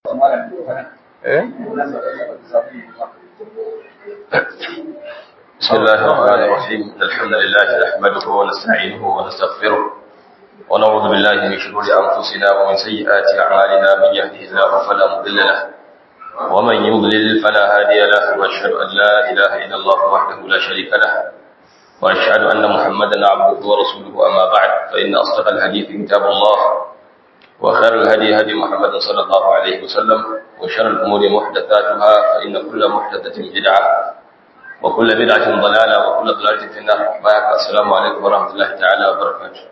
eh بسم الله الرحمن الرحيم الحمد لله نحمده ونستعينه ونستغفره ونعوذ بالله من شرور انفسنا ومن سيئات اعمالنا من يهده الله فلا مضل له ومن يضلل فلا هادي له واشهد ان لا اله الا الله وحده لا شريك له واشهد ان محمدا عبده ورسوله اما بعد فان اصدق الحديث كتاب الله وخير الهدي هدي محمد صلى الله عليه وسلم وشر الامور محدثاتها فان كل محدثه بدعه وكل بدعة ضلالة وكل ضلالة في النار بارك السلام عليكم ورحمة الله تعالى وبركاته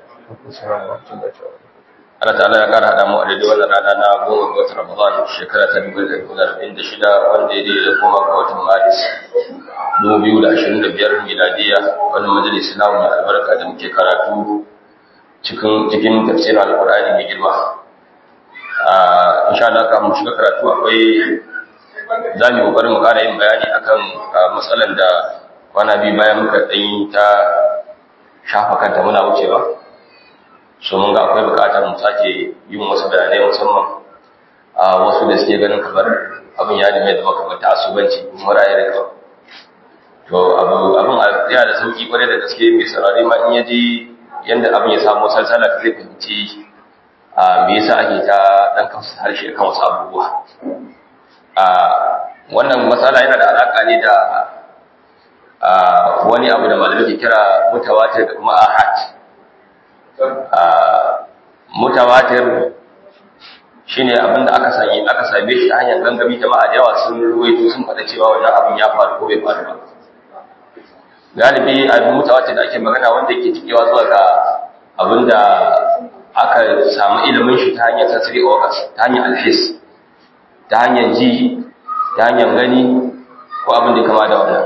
Allah ta'ala ya kara hada mu a daidai wannan rana na goma ga watan Ramadan shekara ta dubu da dubu da arba'in da shida wanda ya daidai da goma ga watan Maris dubu biyu da ashirin da biyar miladiya wannan majalisi na mai albarka da muke karatu cikin cikin tafsirin alƙur'ani mai girma. Insha Allah kafin mu shiga karatu akwai za mu kokarin mu ƙara yin bayani akan matsalar da kwana biyu bayan muka ɗanyi ta shafa kanta muna wucewa so mun ga akwai buƙatar mu sake yin wasu bayanai musamman a wasu da suke ganin kamar abin ya nemi da kamar ta asubanci kuma raye da kawai to abu abin yana da sauki kwarai da gaske mai saurare ma in ya ji yadda abin ya samu salsala zai fahimci me yasa ake ta ɗan kansu harshe kan wasu abubuwa wannan matsala yana da alaƙa ne da wani abu da malamai ke kira mutawatir da kuma ahad mutawatir shine abin da aka sami aka same shi ta hanyar gangami jama'a da yawa sun ruwaito sun faɗa cewa wannan abin ya faru ko bai faru ba galibi abin mutawatir da ake magana wanda yake cikewa zuwa ga abin da aka samu ilimin shi ta hanyar sensory organs ta hanyar alhis ta hanyar ji ta hanyar gani ko abin da kama da wannan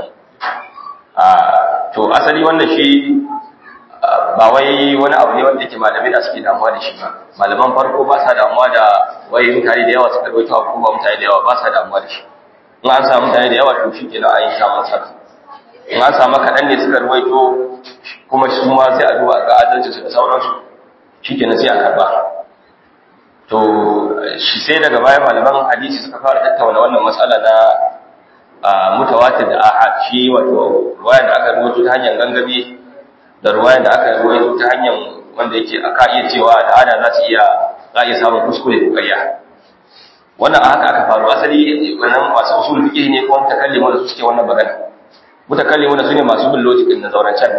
to asali wannan shi ba wai wani abu ne wanda yake malamai da suke damuwa da shi ba malaman farko ba sa damuwa da wai mutane da yawa suka rawaito ko ba mutane da yawa ba sa damuwa da shi in an samu mutane da yawa to shi kenan an yi samun saka in an samu kaɗan ne suka rawaito kuma su ma sai a duba ga adalci su da sauransu shi kenan sai a karba to shi sai daga baya malaman hadisi suka fara tattauna wannan matsala na mutawatir da ahad shi wato ruwayan da aka rubuta ta hanyar gangami da ruwayan da aka rubuta ta hanyar wanda yake aka iya cewa da ada za su iya za iya samun kuskure ko ƙarya wannan a haka aka faru asali wannan masu usul fiqh ne ko mutakallimu da su suke wannan magana mutakallimu da su ne masu bin logic din da zauren can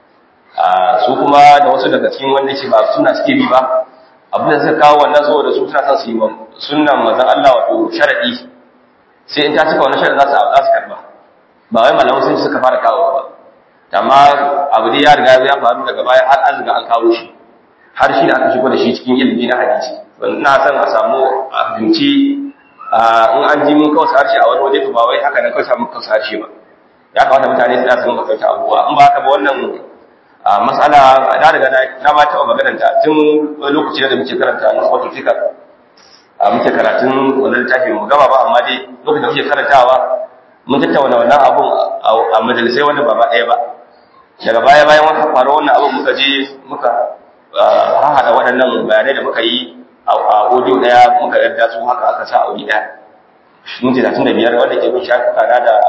su kuma da wasu daga cikin wanda yake ba suna suke bi ba abin da suka kawo wannan saboda su suna son su yi wa sunnan manzon Allah wato sharadi sai in ta cika wannan sharadin za su za su karba ba wai malaman sun suka fara kawo ba amma abu dai ya riga ya faru daga baya har an riga an kawo shi har shi da aka shigo da shi cikin ilimi na hadisi ina son a samu a fahimci in an ji mun kawai harshe a wani waje to ba wai haka nan kawai samu kawai harshe ba ya kamata mutane su su rinka fahimta abubuwa in ba haka ba wannan mas'ala da daga na ma taɓa maganar ta tun lokaci da muke karanta na wato fikar a muke karatun wannan littafin mu gaba ba amma dai lokacin da muke karantawa mun tattauna wannan abun a majalisai wanda ba ba ɗaya ba daga baya bayan wata faru wannan abun muka je muka haɗa waɗannan bayanai da muka yi a audio ɗaya muka yadda su haka aka sa audi ɗaya minti talatin da biyar wanda ke bin shafuka na da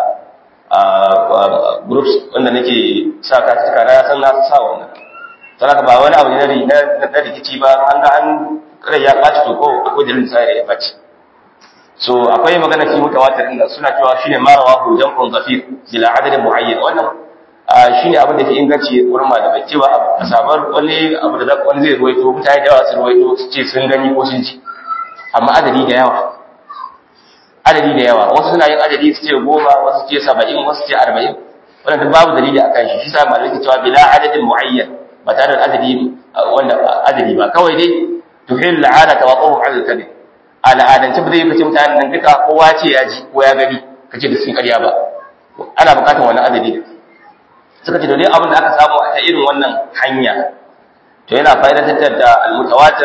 groups wanda nake sa katuka na san na sa wannan saboda ba wani abu ne na rikici ba an ga an rai ya ɓaci to ko akwai dalilin sa ya ɓaci so akwai magana fi mutawatir inda suna cewa shine marawa hu jam'un zafir bila adadin muayyan wannan shine abin da ke inganci wurin malamai cewa a sabar wani abu da wani zai ruwaito mutane da yawa su ruwaito su ce sun gani ko sun ji amma adadi da yawa adadi da yawa wasu suna yin adadi su ce goma wasu ce saba'in wasu ce arba'in wannan duk babu dalili a kan shi shi sa malamai ke cewa bila adadin muayyan ba tare da adadi wanda adadi ba kawai dai tuhil la'ana tawaqqahu 'ala al-kadhib al'adance ba zai fice mutanen nan duka kowa ce ya ji ko ya gani kace da sun ƙarya ba ana buƙatar wannan adadi suka ce dole abin da aka samu a ta irin wannan hanya to yana fa'idatar da al-mutawatir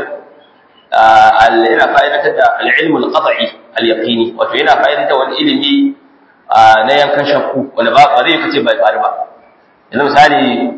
yana fa'idatar da al-ilm al-qat'i al-yaqini wato yana fa'idatar wani ilimi na yankan shakku wanda ba zai kace bai faru ba yanzu misali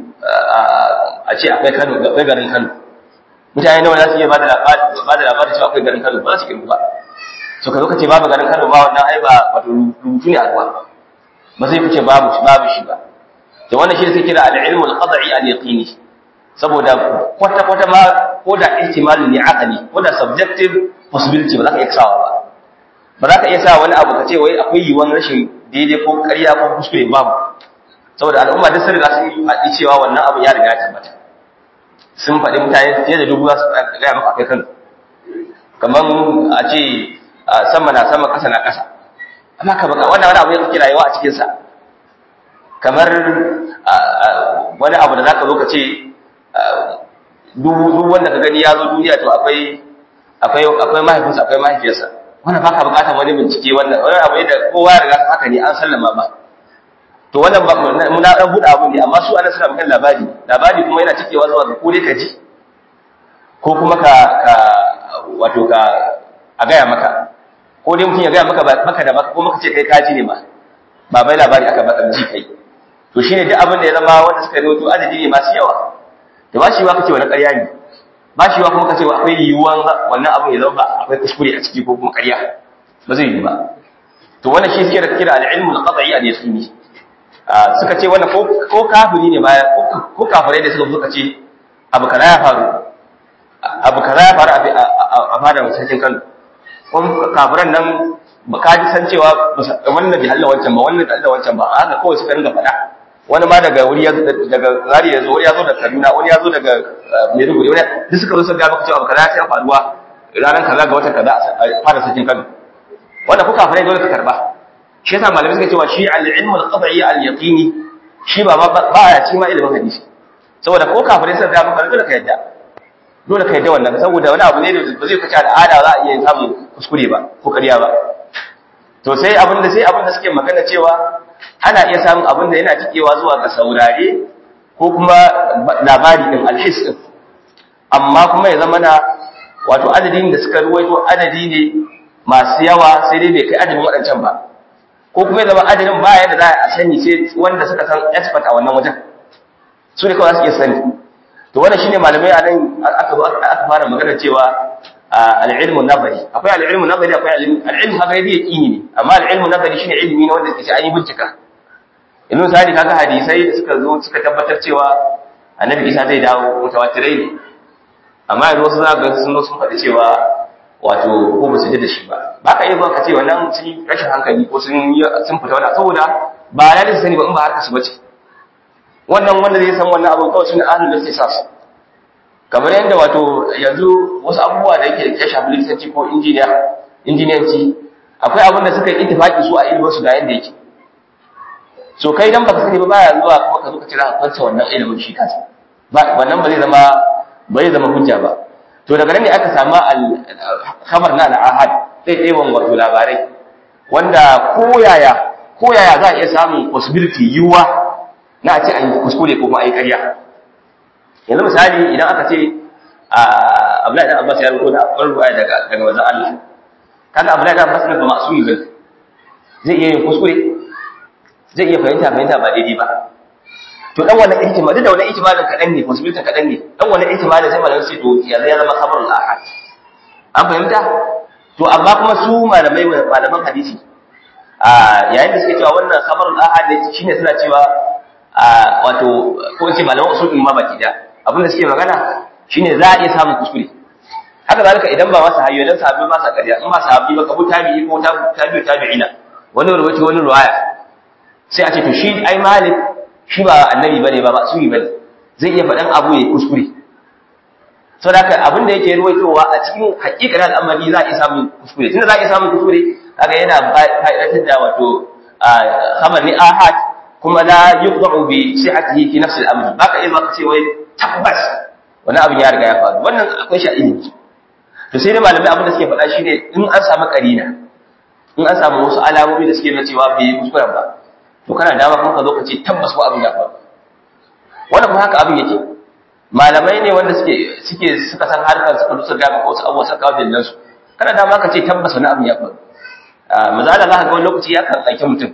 a ce akwai Kano akwai garin Kano mutane nawa za su iya ba da labarin cewa akwai garin Kano ba za su kirgu ba so ka zo ka ce babu garin Kano ba wannan ai ba wato rubutu ne a ruwa ba zai fice babu shi babu shi ba to wannan shi sai kira al-ilmu al-qad'i al-yaqini saboda kwata kwata ma ko da ihtimal ne aqli ko da subjective possibility ba za ka iya sawa ba ba za ka iya sa wani abu ka ce wai akwai yiwuwar rashin daidai ko ƙarya ko kuskure babu saboda al'umma duk sun riga sun yi faɗi cewa wannan abu ya riga ya tabbata sun faɗi mutane fiye da dubu za su gaya maka akai kan kamar a ce sama na sama ƙasa na ƙasa amma ka baka wannan wani abu ya kake rayuwa a cikinsa kamar wani abu da za ka zo ka ce duk wanda ka gani ya zo duniya to akwai akwai akwai mahaifinsa akwai mahaifiyarsa wannan baka bukatar wani bincike wannan wani abu ne da kowa ya riga haka ne an sallama ba to wannan ba mu na dan buɗe abu ne amma su ana suna magana labari labari kuma yana cikewa zuwa ga ko dai ka ji ko kuma ka ka wato ka a gaya maka ko dai mutum ya gaya maka maka da maka ko maka ce kai kaji ne ma ba bai labari aka baka ji kai to shine duk abin da ya zama wanda suka rawaito adadi ne masu yawa to ba shi wa kace wani ƙarya ne ba shi wa kuma kace akwai yiwuwan wannan abin ya zama akwai kuskure a ciki ko kuma ƙarya ba zai yi ba to wannan shi suke da kira al-ilmu al-qad'i al-yaqini suka ce wannan ko kafiri ne baya ko kafirai da suka suka ce abu kaza ya faru abu kaza ya faru a fadar sarkin Kano ko kafiran nan ka ji san cewa wannan bai halla wancan ba wannan bai halla wancan ba haka kawai suka ringa faɗa wani ma daga wuri ya daga zari ya zo wani ya zo daga Kaduna wani ya zo daga Maiduguri wani duk suka zo suka ga maka cewa abu kaza ya faruwa ranar kaza ga watan kaza a fadar sarkin Kano wannan ko kafirai dole ka karba shi yasa malamai suka cewa shi al-ilmu al-qad'i al-yaqini shi ba ba ya ci ma ilimin hadisi saboda ko kafirai suka ga maka dole ka yadda dole ka yadda wannan saboda wani abu ne da ba zai fice al'ada za a iya samun kuskure ba ko ƙarya ba to sai abin da sai abin da suke magana cewa ana iya samun abin da yana cikewa zuwa ga saurare ko kuma labari din alhis din amma kuma ya zama na wato adadin da suka ruwaito adadi ne masu yawa sai dai bai kai adadin waɗancan ba ko kuma ya zama adadin ba yadda za a sani sai wanda suka san expert a wannan wajen su ne kawai za su iya sani to wannan shine malamai a nan aka aka fara magana cewa al-ilmu nazari akwai al-ilmu nazari akwai al-ilmu haka yadda yaqini ne amma al-ilmu nazari shine ilimi ne wanda ke an yi bincika yanzu misali kaga hadisai da suka zo suka tabbatar cewa annabi Isa zai dawo mutawatirai ne amma yanzu wasu za ga sun zo sun faɗi cewa wato ko ba su ji da shi ba ba ka iya zuwa ka ce wannan sun rashin hankali ko sun sun fita wani saboda ba ya da sani ba in ba harka su bace wannan wanda zai san wannan abin kawai sune ahlul istisas kamar yadda wato yanzu wasu abubuwa da yake ya shafi likitanci ko injiniya injiniyanci akwai abin da suka yi ittifaki su a ilimin su ga yanda yake so kai dan baka sani ba baya zuwa kuma ka zo ka ce za ka kwanta wannan ilimin shi kansa ba wannan ba zai zama ba zai zama hujja ba to daga nan ne aka samu khabar na al-ahad sai ɗeban wato labarai wanda koyaya koyaya za a iya samun possibility yiwuwa na a ce an yi kuskure ko kuma a yi ƙarya yanzu misali idan aka ce Abdullahi dan Abbas ya rubuto da akwai ruwaya daga daga wajen Allah kaga Abdullahi dan Abbas ne ba masumi ba zai iya yin kuskure zai iya fahimta fahimta ba daidai ba to dan wannan ihtimal duk da wannan ihtimalin kadan ne possibility kadan ne dan wannan ihtimalin sai malamin sai to ya zama khabarul ahad an fahimta to amma kuma su malamai malaman hadisi a yayin da suke cewa wannan khabarul ahad ne shine suna cewa wato ko in ce malaman usul ma baki da abin da suke magana shine za a iya samun kuskure haka zalika idan ba masa hayyo dan sahabbi ba sa ƙarya in ba sahabbi ba kabu tabi'i ko tabi'u tabi'ina wani rubuci wani ruwaya sai a ce to shi ai malik shi ba annabi bane ba masumi bane zai iya faɗan abu ya kuskure sau da abin da yake ruwaitowa a cikin hakikar al'amari za a iya samun kuskure tunda za a iya samun kuskure kaga yana fa'idatar da wato khamar ni ahad kuma la yuqda'u bi sihhatihi fi nafsi al-amr baka iya zaka ce wai tabbas wani abin ya riga ya faru wannan akwai shi a ilimi to sai dai malamai abin da suke faɗa shine in an samu karina in an samu wasu alamomi da suke nuna cewa bai yi kuskuren ba to kana dama kuma ka zo ka ce tabbas ko abin ya faru wannan kuma haka abin yake malamai ne wanda suke suke suka san harkar suka lusa ga maka wasu abubuwa suka kawo dalilan su kana dama ka ce tabbas wani abin ya faru maza Allah zaka ga wani lokaci ya kan aiki mutum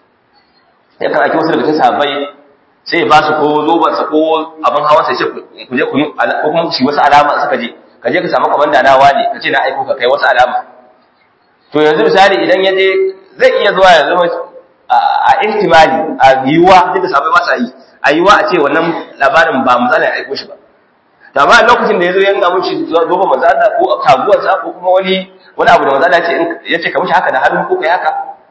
ya kan aiki wasu daga cikin sahabbai sai ya ba su ko zoban sa ko abin hawan sai ku je ku yi ko kuma su wasu alama suka je ka je ka samu komanda na wani ka ce na aiko ka kai wasu alama to yanzu misali idan ya je zai iya zuwa ya zama a ihtimali a yiwuwa duk da sabai ba sa yi a yiwuwa a ce wannan labarin ba manzala ya aiko shi ba to amma lokacin da ya zo ya nuna mushi zoba manzala ko kaguwarsa ko kuma wani wani abu da manzala ya ce ka mushi haka da hannu ko kai haka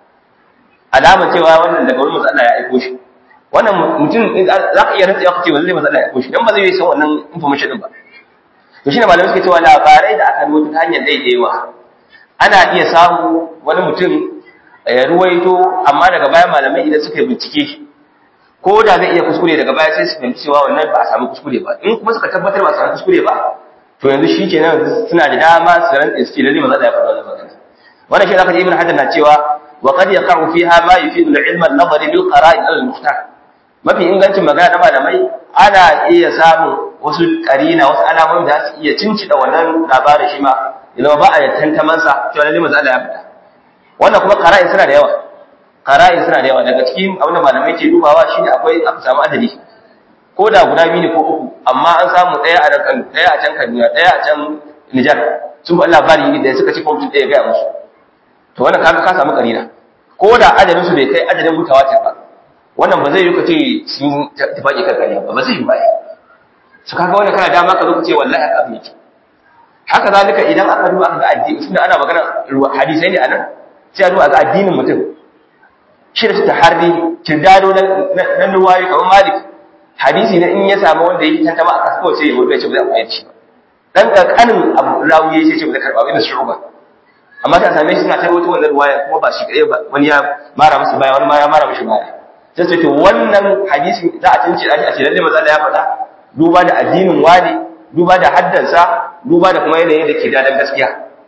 alama cewa wannan daga wurin manzala ya aiko shi wannan mutum za ka iya rantsa ya kace wallahi manzala ya aiko shi dan ba zai yi san wannan information din ba to shine malamai suke cewa labarai da aka rubuta ta hanyar daidaiwa ana iya samu wani mutum ya ruwaito amma daga baya malamai idan suka yi bincike ko da zai iya kuskure daga baya sai su fahimci cewa wannan ba a samu kuskure ba in kuma suka tabbatar ba a samu kuskure ba to yanzu shi kenan suna da dama su rantsa su ce lalle maza da ya faɗa wannan magana wannan shi zaka ji ibn hajar na cewa wa qad yaqa'u fiha ma yufidu al-ilm an-nazari bil qara'in al-muhtar mafi ingancin magana na malamai ana iya samun wasu karina wasu alamomin da su iya cincida wannan labarin shi ma idan ba a tantaman sa to lalle maza Allah ya faɗa wannan kuma qara'in suna da yawa qara'in suna da yawa daga cikin abin da malamai ke dubawa shine akwai aka samu adadi ko da guda biyu ne ko uku amma an samu ɗaya a nan ɗaya a can Kaduna ɗaya a can Nijar sun ba labari da suka ci kwamfutin ɗaya gaya musu to wannan kaga ka samu karina ko da adadin su bai kai adadin mutawatir ba wannan ba zai yi ka ce sun tafaki kan kariya ba ba zai yi ba su kaga wannan kana dama ka zo ka ce wallahi haka abin yake haka zalika idan aka duba aka ga addini tunda ana magana hadisai ne anan sai a duba ga addinin mutum shi da ta harri kirdado na ruwayi kamar malik hadisi na in ya samu wanda yake tantama aka kawai sai ya wuce ce ba zai amfani da shi ba dan kankanin abu rawi ya ce ba zai karba ba da shu'uba amma ta same shi suna ta wata wannan ruwaya kuma ba shi kadai ba wani ya mara musu baya wani ma ya mara mushi baya sai ce to wannan hadisi za a tunce shi a ce lalle manzo Allah ya faɗa duba da addinin wani duba da haddansa duba da kuma yanayin da ke dadan gaskiya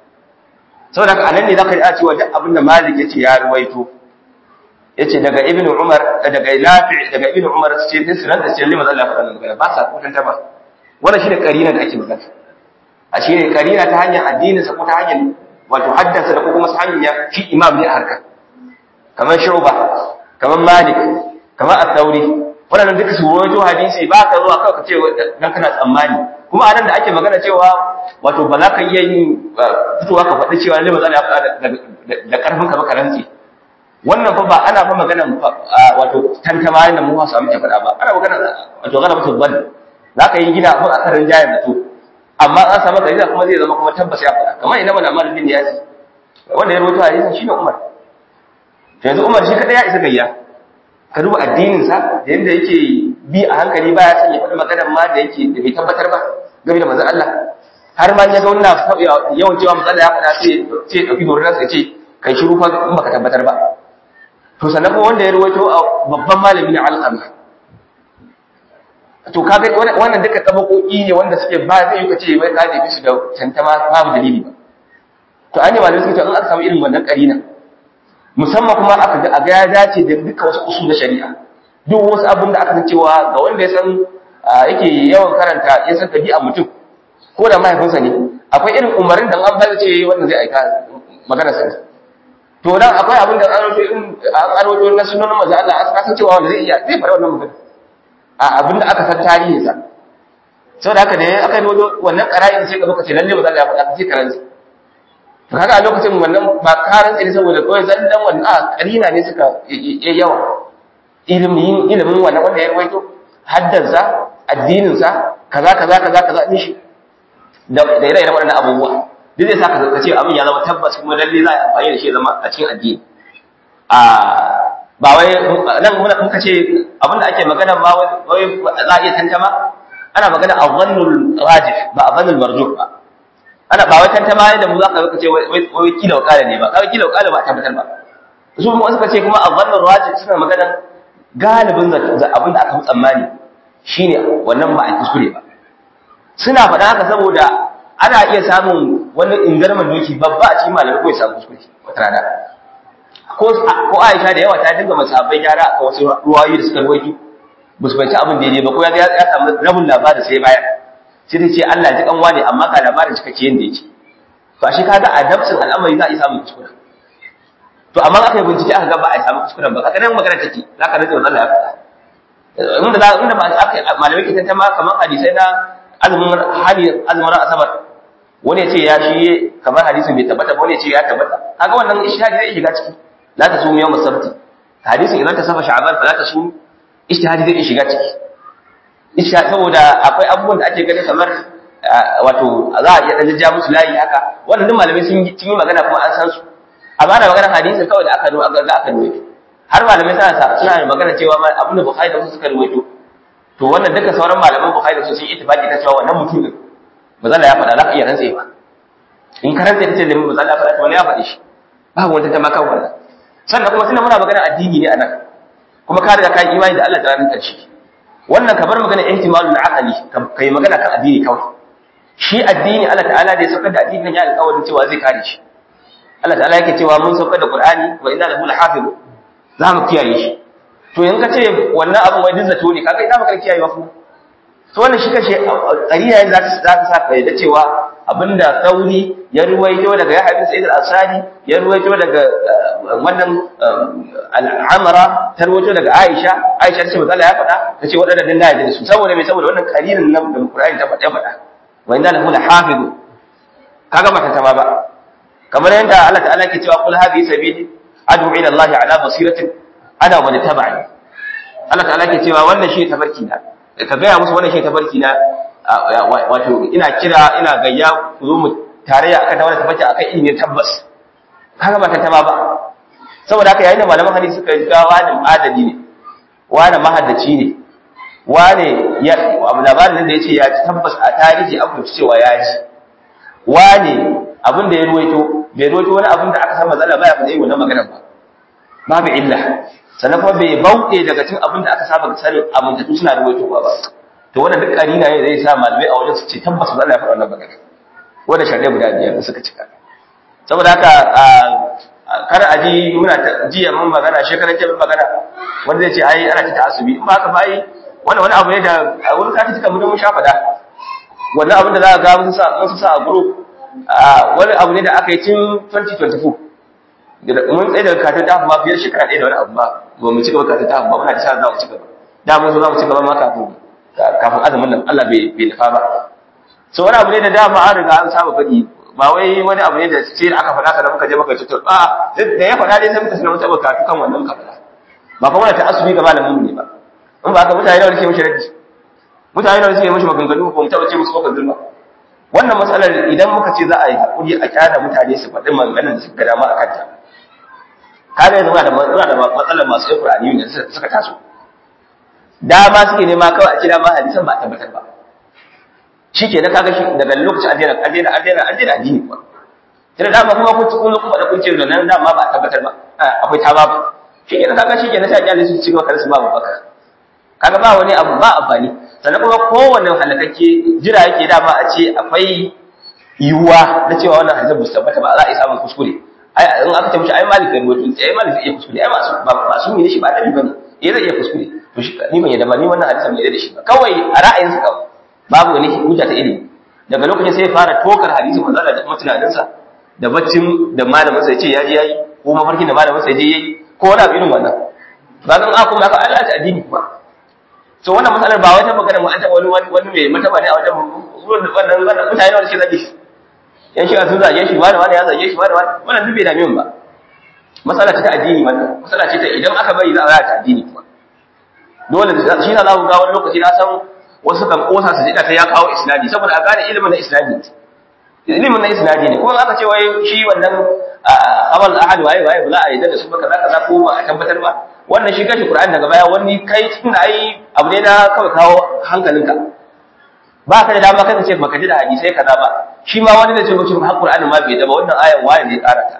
saboda haka anan ne zaka ji a cewa duk abin da Malik yace ya ruwaito yace daga Ibn Umar daga Nafi daga Ibn Umar sai din sunan da sai manzo Allah ya faɗa magana ba sa kutanta ba wannan shine karina da ake magana a shine karina ta hanyar addinin sa ko ta hanyar wato haddasa da kuma su hanya shi imam ne a harka kamar shuba kamar malik kamar at-tauri wannan duka su rawaito hadisi ba ka zuwa kawai ka ce dan kana tsammani kuma anan da ake magana cewa wato ba za ka iya yin fitowa ka faɗi cewa lalle ba za ka da karfin ka ba rantsi wannan fa ba ana fa magana wato tantama da mu samu ke faɗa ba ana magana wato gana mutum ban za ka yi gida abin a karin jayar da to amma an samu dalila kuma zai zama kuma tabbas ya faɗa kamar ina mana Amal bin Yasi wanda ya rawaito hadisin shine Umar to yanzu Umar shi kadai ya isa gayya ka duba addinin sa da yanda yake bi a hankali baya son ya faɗi maganar ma da yake da bai tabbatar ba game da manzon Allah har ma ya ga wannan yawan cewa manzon Allah ya faɗa sai sai ya dauki dorin sa ce kai shiru fa in baka tabbatar ba to sannan kuma wanda ya rawaito babban malami ne Al-Qamah to kaga wannan duka tabakoki ne wanda suke ba zai yi kace wai ka ne su da tantama babu dalili ba to an yi malamai suke in aka samu irin wannan karina musamman kuma aka ga aga ya dace da duka wasu usul na shari'a duk wasu abin da aka san cewa ga wanda ya san yake yawan karanta ya san tabi'a mutum ko da mahaifinsa ne akwai irin umarin da an bayar ce wannan zai aika magana sa to dan akwai abin da an rawaito in an rawaito na sunan manzo Allah aka san cewa wanda zai iya zai fara wannan magana a abin da aka san tarihinsa sau da haka da aka yi wannan ƙara'in sai ka zo ka ce lalle ba za ka faɗa ka ce karanci to kaga a lokacin wannan ba karan ne saboda kawai zallan wannan a ƙarina ne suka yi yawa ilimin ilimin wannan wanda ya rawaito haddansa addininsa kaza kaza kaza kaza din shi da ire-iren waɗannan abubuwa duk zai sa ka ce abin ya zama tabbas kuma lalle za a amfani da shi zama a cikin addini a ba wai nan muna muka ce abinda ake magana ba wai za a iya tantama ana magana a zannul rajih ba a zannul marjuh ba ana ba wai tantama yadda mu za ka ce wai kila wakala ne ba kawai kila wakala ba a tabbatar ba su kuma suka ce kuma a zannul rajih suna magana galibin abinda aka fi tsammani shine wannan ba a kuskure ba suna faɗa haka saboda ana iya samun wani ingarman doki babba a cikin malamai ko ya samu kuskure wata rana ko ko Aisha da yawa ta dinga masabai gyara a wasu ruwayoyi da suka ruwaito ba su fahimci abin daidai ba ko ya ya samu rabin labarin sai baya sai ta ce Allah ji kanwa ne amma ka labarin cikakke yanda yake to shi kaga a dabsin al'amari za a yi samun kuskure to amma aka yi bincike aka ga ba a samu kuskuren ba kaga nan magana take za ka rage wannan ya faɗa inda za inda ba aka malamai ke tantama kamar hadisai na azumin hali azumin asabar wani ya ce ya shi kamar hadisin bai tabbata wani ya ce ya tabbata kaga wannan ishtihadi zai shiga ciki la ta sumu yawm as-sabt hadisin idan ta safa sha'ban fa la ta sumu ishtihadi zai shiga ciki ishtihadi saboda akwai abubuwan da ake gani kamar wato za a iya dan ja musu layi haka wannan duk malamai sun yi magana kuma an san su amma da maganar hadisin kawai da aka zo aka ga aka ruwaito har malamai suna suna magana cewa ma abin da Bukhari da Muslim suka ruwaito to wannan duka sauran malaman Bukhari da su sun ittifaqi ta cewa wannan mutum din bazalla ya faɗa za ka iya rantsewa in ka rantse ta ce da bazalla ya faɗa to wani ya faɗi shi babu wanda ta maka wannan sannan kuma tunda muna magana addini ne anan kuma ka riga ka yi imani da Allah da ranar ƙarshe wannan ka bar magana ihtimalul aqli kai magana kan addini kawai shi addini Allah ta'ala da ya saukar da addini ya alƙawarin cewa zai kare shi Allah ta'ala yake cewa mun saukar da Qur'ani wa inna lahu lahafiz za mu kiyaye shi to in ka ce wannan abin wai duk zato ne kaga ina maka kiyaye ba kuma to wannan shi kashe qariya za ta za ta saka da cewa abinda Sauri ya ruwaito daga Yahya bin Sa'id al-Ansari ya ruwaito daga wannan al-Amra ta ruwaito daga Aisha Aisha ce manzo ya faɗa tace wadannan din da ya su saboda me saboda wannan qaririn nan da Qur'ani ta faɗa faɗa wa inna lahu lahafiz kaga mata ta ba kamar yadda Allah ta'ala ke cewa kul hadhihi sabili ad'u ila Allah ala basiratin ana wa tabi'i Allah ta'ala ke cewa wannan shi tabarki na ka gaya musu wannan shi tabarki na wato ina kira ina gayya ku zo mu tarayya akan wannan tabarki akan ilimi tabbas kaga ba ta ba saboda haka yayin da malaman hadisi suka ga wani adali ne wani mahaddaci ne wani ya abu labarin da yace ya tabbas a tarihi an fahimci cewa ya ji wani abin da ya ruwaito bai ruwaito wani abin da aka san matsala baya faɗa wannan maganar ba babu illa sannan kuma bai bauɗe daga cikin abin da aka saba sanin amintattu suna ruwaito ba to wannan duk karina ne zai sa malamai a wajen su ce tabbas matsala ya faɗa wannan magana wanda sharɗai guda biyar suka cika saboda haka kar a ji muna jiya mun magana shekaran jiya mun magana wanda zai ce ai ana ta asubi in ba haka ba ai wannan wani abu ne da a wurin kati tuka mun sha faɗa wannan abin da za ka ga mun sa mun sa a group wani abu ne da aka yi tun 2024 mun tsaye daga katin ta ma fiye shekara ɗaya da wani abu ba ba mu ci gaba katin ta ba muna da sa za mu ci gaba da mun so za mu ci gaba ma kafin kafin azumin nan Allah bai bai nufa ba so wani abu ne da dama an riga an saba faɗi ba wai wani abu ne da sai da aka faɗa ka da muka je muka tutur a da ya faɗa dai sai muka sanar muka baka kan wannan muka faɗa ba kuma ta asubi ga malamin mu ne ba in ba ka mutane da wani ke mishi raddi mutane da wani ke mishi maganganu ba mu taɓa ce musu ko kan zulma wannan matsalar idan muka ce za a yi haƙuri a kyara mutane su faɗi maganganun da suka ga dama a kanta kaga yanzu muna da matsalar masu yin Qur'ani da suka taso dama suke nema kawai a ce dama hadisan ba a tabbatar ba shi ke na kaga shi daga lokacin addinin addinin addinin addinin addini kuwa tunda dama kuma kun ci kun kuma da kun ce da nan dama ba a tabbatar ba akwai ta babu shi ke na kaga shi ke na sai kyale su ci gaba kar su babu baka kaga ba wani abu ba amfani sannan kuma kowanne halakakke jira yake dama a ce akwai yiwuwa na cewa wannan hadisan ba su tabbata ba za a yi samun kuskure ai in aka ce mishi ai malik kan wato ai malik zai iya kuskure ai masu masu ne shi ba dali bane eh zai iya kuskure to shi ni ban yadda ba ni wannan hadisan bai da shi ba kawai a ra'ayinsa kawai babu wani hujja ta ilimi daga lokacin sai ya fara tokar hadisi manzo da kuma tunaninsa da baccin da malamin sa yace yaji yayi ko mafarkin da malamin sa yaje yayi ko wani abu irin wannan ba zan aka kuma aka Allah ta addini ba so wannan matsalar ba wata magana mu an ta wani wani mai mataba ne a wajen wannan wannan mutane wanda suke zage shi yan shi sun zage shi wani wani ya zage shi wani wani wannan duk bai dame mu ba matsala ce ta addini wannan matsala ce ta idan aka bari za a ta addini kuma dole shi na za ku ga wani lokaci na san wasu kan kosa su jika ta ya kawo isnadi saboda a gane ilimin na isnadi ilimin na isnadi ne kuma aka ce wai shi wannan amal ahad waye waye bula a yadda da su baka zaka za ko ba a tabbatar ba wannan shi kashi qur'ani daga baya wani kai tun ai abu ne na kawai kawo hankalinka ba ka da dama kai ka ce baka ji da hadisai kaza ba shi ma wani da ce mutum har qur'ani ma bai da ba wannan ayan waye ne karata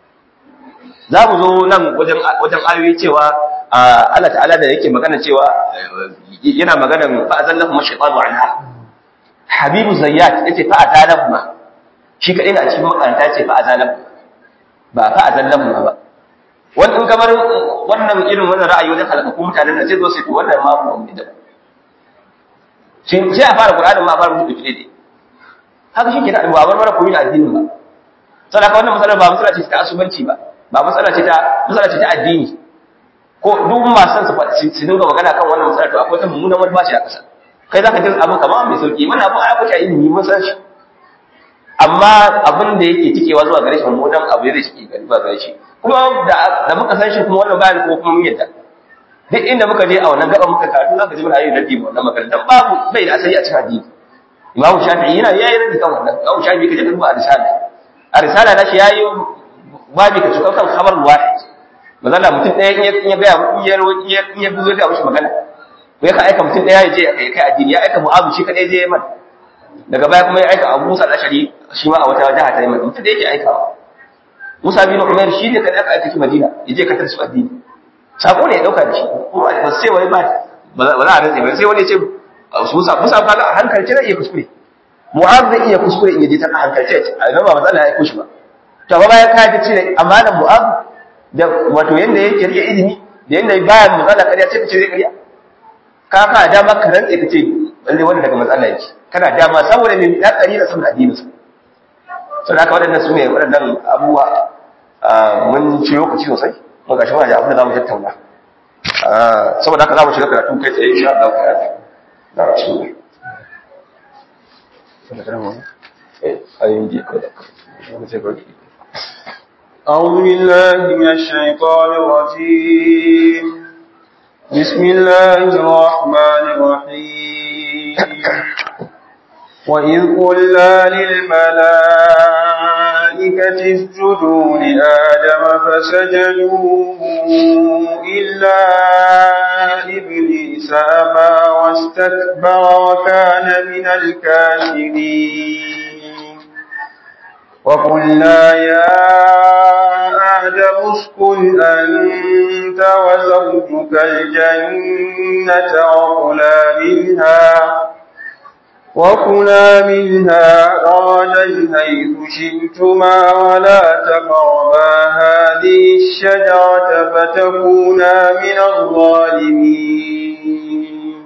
za mu zo nan wajen wajen ayoyi cewa Allah ta'ala da yake magana cewa yana magana fa azallahu mashaytanu anha habibu zayyat yace fa azalahu ma shi kadai na cikin makaranta ce fa azalahu ba fa azallahu ba wannan in kamar wannan irin wannan ra'ayi wajen halaka ko mutanen da sai zo sai to wannan ma ba mu da sai sai a fara qur'anin ma a fara mutu dai haka shi kenan ba bar mara koyi addinin ba saboda wannan matsalar ba matsala ce ta asubanci ba ba matsala ce ta matsala ce ta addini ko duk masu su faɗi su dinga magana kan wannan matsala to akwai ta mummunan wani bashi a ƙasa kai zaka ji abin kamar mai sauki wannan abin ai kuka ilimi mun san shi amma abin da yake tikewa zuwa gare shi mummunan abu zai cike gari ba gare shi kuma da da muka san shi kuma wannan bayan ko kuma mun yadda duk inda muka je a wannan gaban muka karatu zaka ji muna yin raddi ma wannan magana dan babu bai da asali a cikin addini imamu shafi'i yana yayi raddi kan wannan imamu shafi'i kaje duba a risala a risala na shi yayi babi ka cikin kan khabar wahid mazalla mutum ɗaya in ya gaya in ya in ya in ya buzo da mishi magana ko ya ka aika mutum ɗaya ya je ya kai addini ya aika mu'azu shi kadai je Yaman daga baya kuma ya aika Abu Musa al-Ashari shi ma a wata jaha ta Yaman mutum da yake aikawa Musa bin Umair shi ne kadai aka aika shi Madina ya je katar su addini sako ne ya dauka da shi kuma ba sai wai ba ba za a rantsa ba sai wani ya ce Musa Musa ba a hankalce zai iya kuskure Mu'az zai iya kuskure in yaje ta hankalce a nan ba matsala ya kushi ba to ba bayan ka ji cire amanan Mu'az da wato yanda yake rike ilimi da yanda baya matsala kariya ce kace zai kariya ka ka dama ka rantsa kace lalle wanda daga matsala yake kana dama saboda me ya kari da saboda addinin sa sai haka waɗannan su ne waɗannan abubuwa mun ci lokaci sosai mun gashi muna da abin da zamu tattauna saboda haka zamu shiga karatu kai tsaye insha Allah ka yi da rasulullah أعوذ بالله من الشيطان الرجيم بسم الله الرحمن الرحيم وإذ قلنا للملائكة اسجدوا لآدم فسجدوا إلا إبليس أبى واستكبر وكان من الكافرين وقلنا يا آدم اسكن أنت وزوجك الجنة وكلا منها وكلا منها رغدا حيث شئتما ولا تقربا هذه الشجرة فتكونا من الظالمين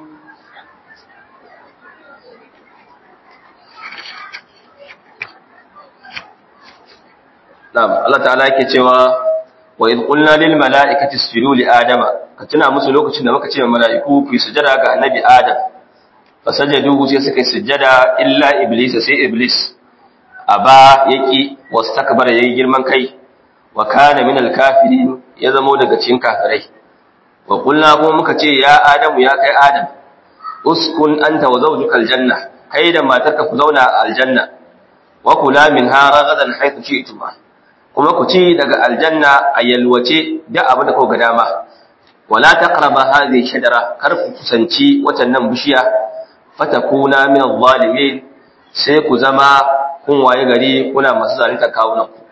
Na'am, Allah ta'ala yake cewa wa idh qulna lil mala'ikati isjudu li adama ka tuna musu lokacin da muka ce wa mala'iku ku yi sujada ga annabi Adam fasajadu sai suka yi sujada illa iblis sai iblis aba yaki wastakbara yayi girman kai wa kana min al kafirin ya zamo daga cikin kafirai wa qulna kuma muka ce ya adamu ya kai adam uskun anta wa zawjukal janna kai da matarka ku zauna a aljanna wa kula minha ragadan haythu shi'tuma kuma ku ci daga aljanna a yalwace da abu da kuka dama wala taqraba hadhihi shajara kar ku kusanci watannan bishiya fatakuna min adh-dhalimin sai ku zama kun waye gari kuna masu zalunta kawunan ku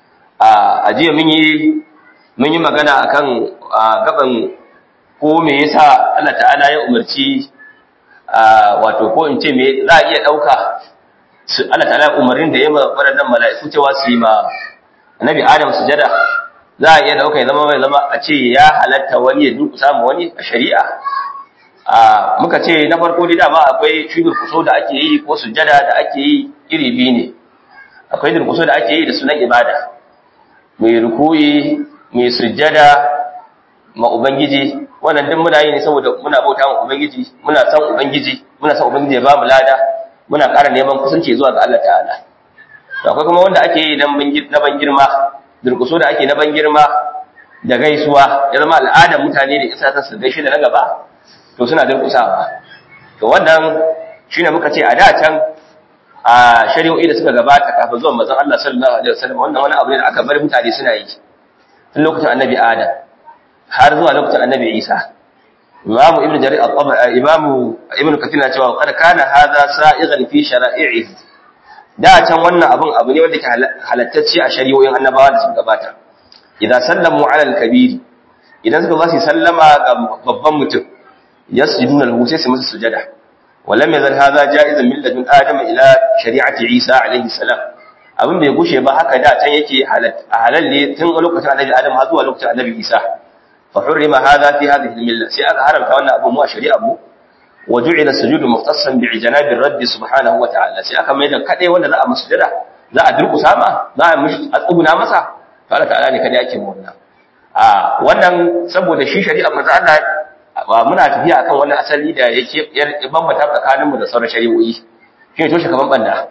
a jiya mun yi mun yi magana akan gaban ko me yasa Allah ta'ala ya umarci wato ko in ce me za a iya dauka Allah ta'ala umarnin da ya ma waɗannan mala'iku cewa su yi ma annabi Adam sujada za a iya dauka ya zama mai zama a ce ya halatta wani ya duka samu wani a shari'a muka ce na farko dai dama akwai shi durkuso da ake yi ko sujada da ake yi iri biyu ne akwai durkuso da ake yi da sunan ibada mai rukuyi mai sujada ma ubangiji wannan duk muna yi ne saboda muna bauta ma ubangiji muna san ubangiji muna san ubangiji ya ba mu lada muna ƙara neman kusanci zuwa ga Allah ta'ala akwai kuma wanda ake yi na ban girma durkuso da ake na ban girma da gaisuwa ya zama al'adar mutane da isa ta su gaishe da na gaba to suna durkusawa to wannan shine muka ce a da can a shari'o'i da suka gabata kafin zuwan manzon Allah sallallahu alaihi wasallam wannan wani abu ne da aka bar mutane suna yi tun lokacin annabi Adam har zuwa lokacin annabi Isa Imam Ibn Jarir al-Tabari Imam Ibn Kathir na cewa kad kana hadha sa'igan fi shara'i'i da can wannan abun abu ne wanda ke halattacce a shari'o'in annabawa da suka gabata idan sallamu ala al-kabir idan suka zasu sallama ga babban mutum yasjuduna lahu sai su masa sujada walam yazal hadha ja'izan min ladun adama ila shari'ati isa alayhi salam abin bai gushe ba haka da can yake halal ne tun lokacin annabi adam har zuwa lokacin annabi isa fa hurrima hadha fi hadhihi al-milla sai aka haramta wannan abu mu a shari'a mu wa ju'ila sujudu mukhtassan bi janabi rabbi subhanahu wa ta'ala sai aka mai da kade wanda za a masa sujada za a durkusa ma za a mishi a tsuguna masa to Allah ta'ala ne kada yake mu wannan a wannan saboda shi shari'a manzo Allah muna tafiya akan wani asali da yake bambata tsakaninmu da sauran shari'o'i shi ne toshe kaman banda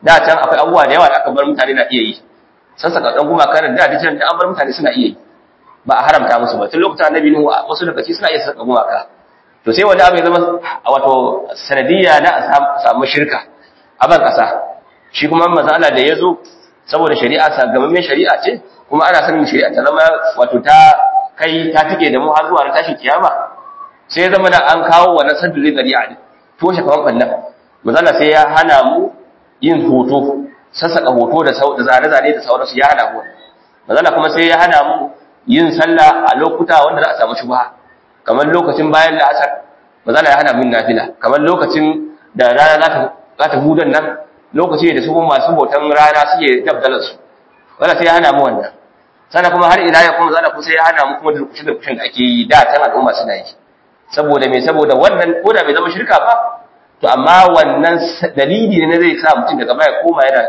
da can akwai abubuwa da yawa da aka bar mutane na iya yi sassaka dan gumaka da da can da an bar mutane suna iya yi ba a haramta musu ba tun lokacin annabi nuhu wasu daga ciki suna iya saka gumaka to sai wanda abu ya zama wato sanadiyya na a samu shirka a ban kasa shi kuma mazala da ya zo saboda shari'a sagamammen shari'a ce kuma ana sanin shari'a ta zama wato ta kai ta tike da mu har zuwa tashin kiyama sai ya zama da an kawo wannan saddul zari'a ne toshe kawan bannan mazala sai ya hana mu yin hoto sassaka hoto da zane-zane da sauransu ya hana mu mazala kuma sai ya hana mu yin sallah a lokuta wanda za a samu shubha kamar lokacin bayan la'asar mazala ya hana mu nafila kamar lokacin da rana za ta za ta hudan nan lokaci da su masu hoton rana suke dabdalar su wanda sai ya hana mu wannan sannan kuma har ila ya kuma zana kuma sai ya hana mu kuma durkushin durkushin da ake yi da tan al'umma suna yi saboda me saboda wannan ko da bai zama shirka ba to amma wannan dalili ne zai sa mutum daga baya koma yana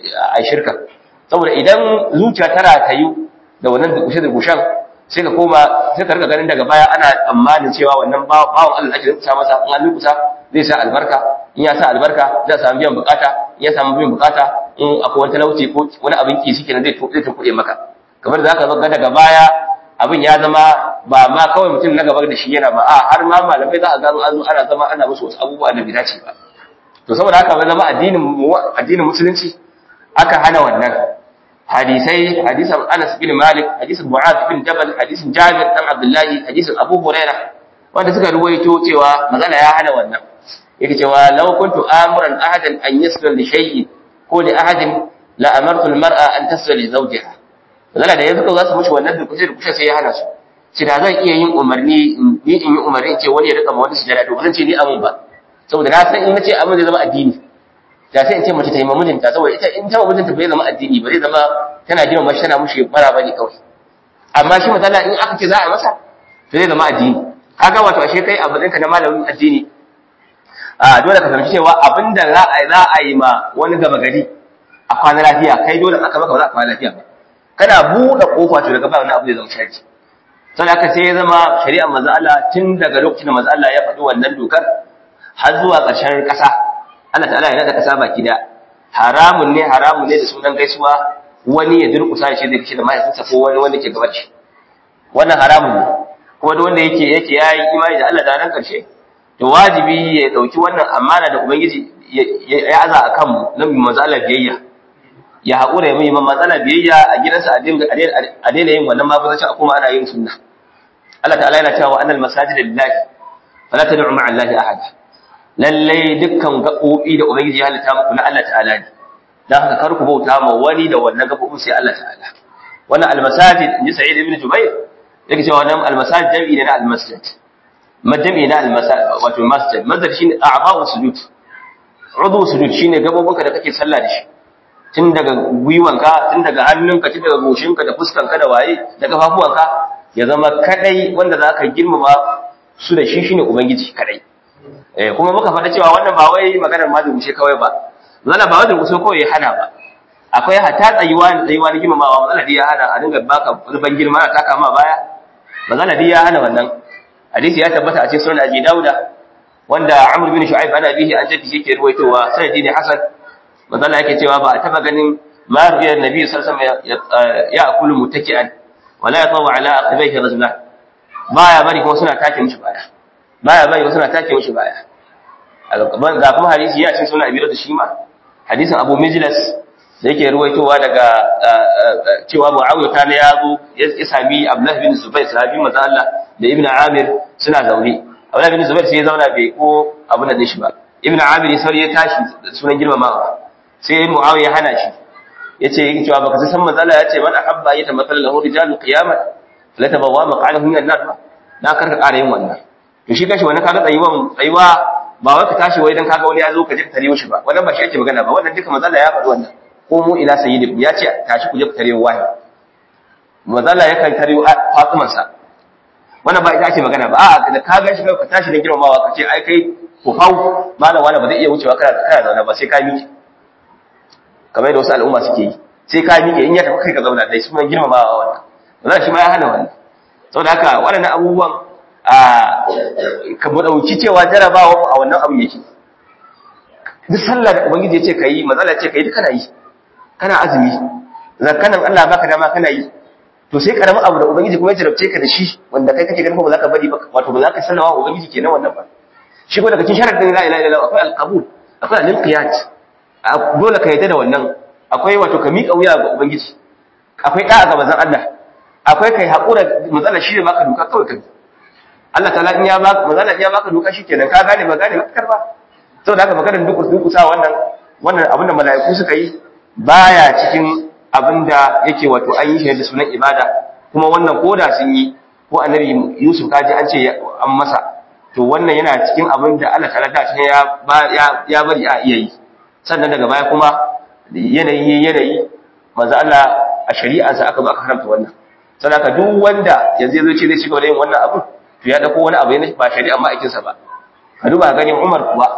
a shirka saboda idan zuciya tana tayu da wannan durkushin durkushin sai ka koma sai ka rika ganin daga baya ana tsammanin cewa wannan bawon Allah ake rubuta masa in an rubuta zai sa albarka in ya sa albarka zai samu biyan bukata in ya samu biyan bukata in akwai wani talauci ko wani abin ki shike zai zai tunkuɗe maka kamar da zaka ga daga baya abin ya zama ba ma kawai mutum na gaba da shi yana ba a har ma malamai za a gano an zo ana zama ana musu wasu abubuwa da bai dace ba to saboda haka zama addinin addinin musulunci aka hana wannan hadisai hadisan Anas bin Malik hadisan Mu'adh bin Jabal hadisan Jabir dan Abdullahi hadisan Abu Hurairah wanda suka ruwaito cewa magana ya hana wannan yake cewa law kuntu amuran ahadan an yasra li shay'in ko li ahadin la amartu al-mar'a an tasra li zawjiha magana da yanzu za su mushi wannan durkushe durkushe sai ya hana su shi da zan iya yin umarni ni in yi umarni ce wani ya rika ma wani sujada to zan ce ni amun ba saboda na san in nace amun zai zama addini da sai in ce mace ta yi mamujinta saboda ita in ta mamujinta bai zama addini ba zai zama tana jin mashi tana mushi bara bane kawai amma shi matsala in aka ce za a masa to zai zama addini kaga wato ashe kai a matsayin na malamin addini a dole ka fahimci cewa abinda za a za a yi ma wani gaba gari a kwana lafiya kai dole aka maka ba za a kwana lafiya ba kana buɗe kofa to daga ba wani abu zai zama sharri sai aka sai ya zama shari'ar manzo Allah tun daga lokacin da manzo Allah ya faɗi wannan dokar har zuwa ƙarshen ƙasa Allah ta'ala ya nada ƙasa baki da haramun ne haramun ne da sunan gaisuwa wani ya durƙusa shi zai kishi da mahaifinsa ko wani wanda ke gabaci wannan haramun ne kuma duk wanda yake yake yayi imani da Allah da ran karshe to wajibi ya dauki wannan amana da ubangiji ya aza akan mu na mu matsala biyayya ya hakura ya mai matsala biyayya a gidansa a dinga a daina yin wannan mafuzaci a kuma ana yin sunna Allah ta'ala yana cewa annal masajida lillahi fala tad'u ma'a allahi ahada lalle dukkan gabobi da ubangiji ya halitta muku na Allah ta'ala ne dan haka kar ku bauta ma wani da wannan gabobin sai Allah ta'ala wannan almasajid inji sa'id ibn jubair yake cewa wannan almasajid jam'i ne na almasjid majami na almasajid wato masjid masjid shine a'ba'u sujud udu sujud shine gabobinka da kake sallah da shi tun daga gwiwanka tun daga hannunka tun daga goshinka da fuskanka da waye da kafafuwanka ya zama kadai wanda zaka girmama su da shi shine ubangiji kadai eh kuma muka faɗa cewa wannan ba wai maganar ma durkushe kawai ba zalla ba wai durkushe kawai ya hana ba akwai hata tsayuwa da tsayuwa na girmamawa matsala ya hana a dinga baka zuban girma na taka ma baya matsala ya hana wannan hadisi ya tabbata a cikin sunan abi dauda wanda amr bin shu'aib ana bihi an jaddi yake ruwaitowa sanadi ne hasan matsala yake cewa ba a taba ganin ma rubiya nabi sallallahu alaihi wasallam ya akulu mutaki'an wala yatawu ala aqibaihi rajulan baya bari kuma suna take mishi baya baya bari kuma suna take mishi baya ga kuma hadisi ya cikin sunan abi da shi ma hadisin abu mijlas da yake ruwaitowa daga cewa Muawiya ta ya zo ya sami Abdullah bin Zubair sahabi manzo Allah da Ibn Amir suna zaune Abdullah bin Zubair sai ya zauna bai ko abin da shi ba Ibn Amir sai ya tashi sunan girmamawa sai Muawiya hana shi yace yake cewa baka san manzo Allah yace man ahabba yata matal lahu rijalu qiyamah la tabawwa maq'adahu min an-nar ba na karka ƙara yin wannan to shi kashi wani kaga tsayuwan tsayuwa ba wai ka tashi wai dan kaga wani ya zo ka je ka tare shi ba wannan ba shi ake magana ba wannan duka manzo Allah ya faɗi wannan komo ila sayyidikum ya ce tashi ku je ku tare wahi mazala yakan tare Fatiman sa wannan ba ita ake magana ba a'a da ka ga shi ka tashi da girmamawa ka ce ai kai ku hau malam wani ba zai iya wucewa kana kana zauna ba sai ka miƙe kamar yadda wasu al'umma suke yi sai ka miƙe in ya tafi kai ka zauna dai su mai girmamawa wannan wannan shi ma ya hana wannan saboda haka waɗannan abubuwan a ka mu dauki cewa jarabawa a wannan abu yake duk sallah da ubangiji ya ce kai manzala ya ce kai duk kana yi kana azumi zakkanan Allah baka dama kana yi to sai karamin abu da ubangiji kuma ya jarabce ka da shi wanda kai kake ganin ba za ka bari ba wato ba za ka sallama ubangiji kenan wannan ba shi ko daga cikin sharadin la ilaha illallah akwai alqabul akwai al-inqiyat dole ka yadda da wannan akwai wato ka miƙa wuya ga ubangiji akwai da'a ga manzon Allah akwai kai haƙura matsalar shi ne maka duka kawai kai Allah ta'ala in ya baka manzon Allah ya baka duka shikenan ka gane ba gane ba karba saboda haka maganar dukus dukusa wannan wannan abin da mala'iku suka yi baya cikin abinda yake wato an yi shi da sunan ibada kuma wannan koda sun yi ko annabi Yusuf kaji an ce an masa to wannan yana cikin abin da Allah ta'ala da ya ya bari a iya yi sannan daga baya kuma yanayi yanayi manzo Allah a shari'arsa aka ba aka haramta wannan sannan ka duk wanda yanzu yazo ce zai shiga da yin wannan abu to ya dauko wani abu ne ba shari'a ma aikinsa ba ka duba ganin Umar kuwa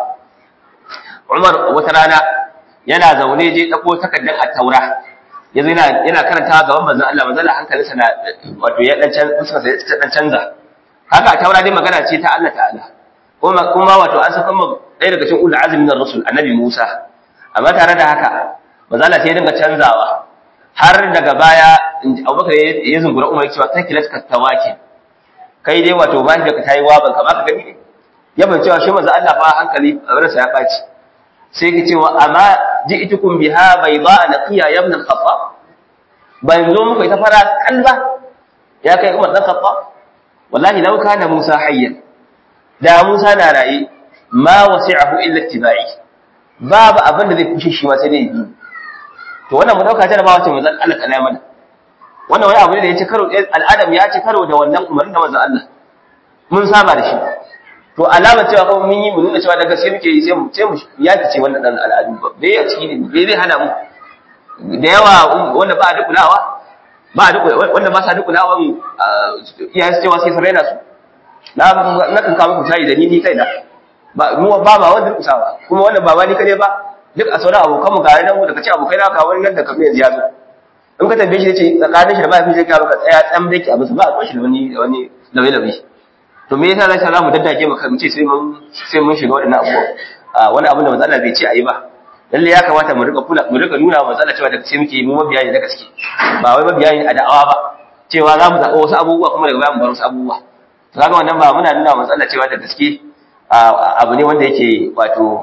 Umar wata rana yana zaune je dauko takardar at-taura yanzu yana yana karanta gaban manzon Allah manzon Allah hankalinsa na wato ya dan canza sai ta dan canza haka taura dai magana ce ta Allah ta'ala kuma kuma wato an saka mu ɗaya daga cikin ulul azmi na rasul annabi Musa amma tare da haka manzon Allah sai ya dinga canzawa har daga baya Abubakar ya zungura Umar cewa kai kilat ka tawaki kai dai wato ba da ka tayi waban ka baka gani ne ya ban cewa shi manzon Allah fa hankali ransa ya baci sai ki cewa amma ji'tukum biha bayda naqiya ya ibn al-khattab ban zo muku ita fara kalba ya kai Umar dan Khattab wallahi law kana Musa hayyan da Musa na raye ma wasi'ahu illa ittiba'i babu abin da zai kushe shi ma sai dai yi to wannan mu dauka ta ba wace manzon Allah kana mana wannan wani abu ne da ya ci karo al'adam ya ci karo da wannan umarnin da manzon Allah mun saba da shi to alamar cewa kuma mun yi mu nuna cewa da gaske muke yi sai mu sai mu yaki ce wannan dan al'adu ba bai a ciki ne bai zai hana mu da yawa wanda ba a dukulawa ba a dukulawa wanda ba sa dukulawa iyayen su cewa sai su raina su na na kan kawo muku tayi da ni ni kaina ba mu ba ba wanda dukusawa kuma wannan ba ni kane ba duk a sauran abokan mu ga nan mu daga ci abokai na ka wani nan da kamar yanzu ya zo in ka tambaye shi ce tsakanin shi da mahaifin shi ka baka tsaya tsam dake abu ba a kwashi da wani wani lawe lawe to me yasa zai za mu daddake mu mu ce sai mun sai mun shiga wadannan abubuwa wani abu da matsala bai ce ayi ba lalle ya kamata mu rika kula mu rika nuna wa matsala cewa da sai muke mu mabiya ne da gaske ba wai mabiya ne a da'awa ba cewa za mu zaɓa wasu abubuwa kuma daga baya mu bar wasu abubuwa to kaga wannan ba muna nuna wa matsala cewa da gaske abu ne wanda yake wato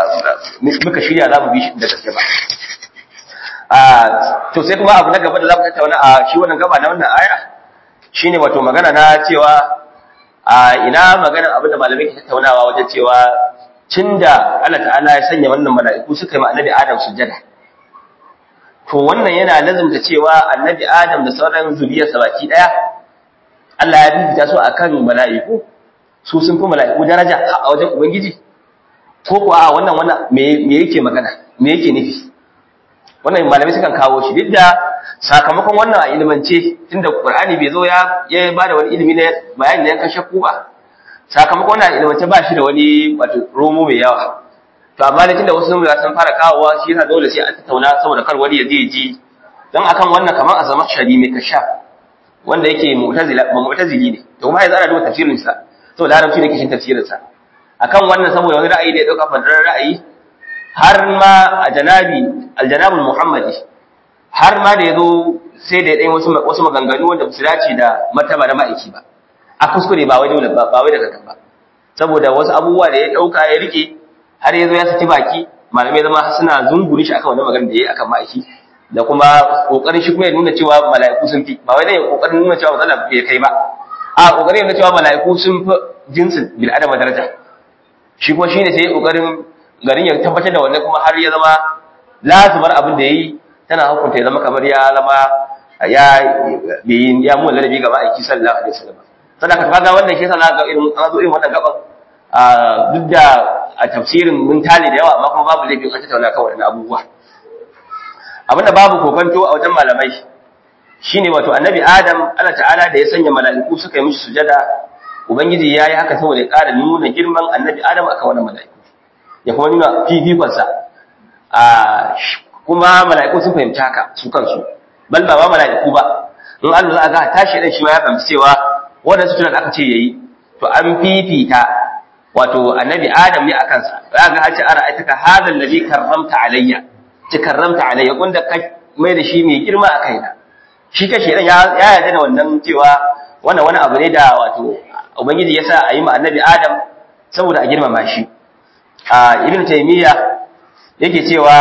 muka shirya za mu bi shi da gaske ba to sai kuma abu na gaba da za mu tattauna a shi wannan gaba na wannan aya shine wato magana na cewa a ina magana abin da malamai ke tattaunawa wajen cewa tunda Allah ta'ala ya sanya wannan mala'iku suka yi ma annabi Adam sujjada to wannan yana lazumta cewa annabi Adam da sauran zuriyarsa baki daya Allah ya bibita su akan mala'iku su sun fi mala'iku daraja a wajen ubangiji ko kuwa a wannan wannan me yake magana me yake nufi wannan malamai sukan kawo shi duk da sakamakon wannan a ilimance tunda Qur'ani bai zo ya ya bada wani ilimi na bayani na yankan shakku ba sakamakon wannan a ilimance ba shi da wani wato romo mai yawa to amma da tunda wasu sun san fara kawowa shi yasa dole sai a tattauna saboda kar wani ya je ji dan akan wannan kamar a zama shari mai kasha wanda yake mu'tazila ba mu'tazili ne to kuma yanzu ana duba tafsirin sa saboda larabci ne kishin tafsirin sa akan wannan saboda wani ra'ayi da ya dauka fadarar ra'ayi har ma a janabi aljanabul muhammadi har ma da yazo sai da dai wasu wasu maganganu wanda su dace da martaba na ma'aiki ba a kuskure ba wai dole ba ba wai daga ba saboda wasu abubuwa da ya dauka ya rike har yazo ya saki baki malamai zama suna zunguri shi akan wannan magana da yayi akan ma'aiki da kuma kokarin shi kuma ya nuna cewa mala'iku sun fi ba wai dai kokarin nuna cewa matsala bai kai ba a kokarin nuna cewa mala'iku sun fi jinsin bil adama daraja shi kuma shine sai kokarin garin ya tabbatar da wannan kuma har ya zama lazimar abin da yayi tana hukunta ya zama kamar ya zama ya bi ya mu ladabi ga ma'aiki sallallahu alaihi wasallam sadaka kaga wannan shi yasa na ga irin an zo irin wannan gaban a duk da a tafsirin mun tale da yawa amma kuma babu laifin an tattauna kan wannan abubuwa abinda babu kokonto a wajen malamai shine wato annabi adam Allah ta'ala da ya sanya mala'iku suka yi mishi sujada ubangiji yayi haka saboda ya ƙara nuna girman annabi adam akan wannan mala'iku ya kuma nuna fifikonsa a kuma mala'iku sun fahimci haka su kansu bal ba ba mala'iku ba in Allah za ga tashi dan shi ma ya fahimci cewa wannan sujada da aka ce yayi to an fifita wato annabi adam ne akan sa za ga hace ara aitaka hadha alladhi karramta alayya ci karramta alayya wanda ka mai da shi mai girma a kaina shi kashi dan ya yarda da wannan cewa wannan wani abu ne da wato ubangiji ya sa a yi ma annabi adam saboda a girmama shi a ibn taymiya yake cewa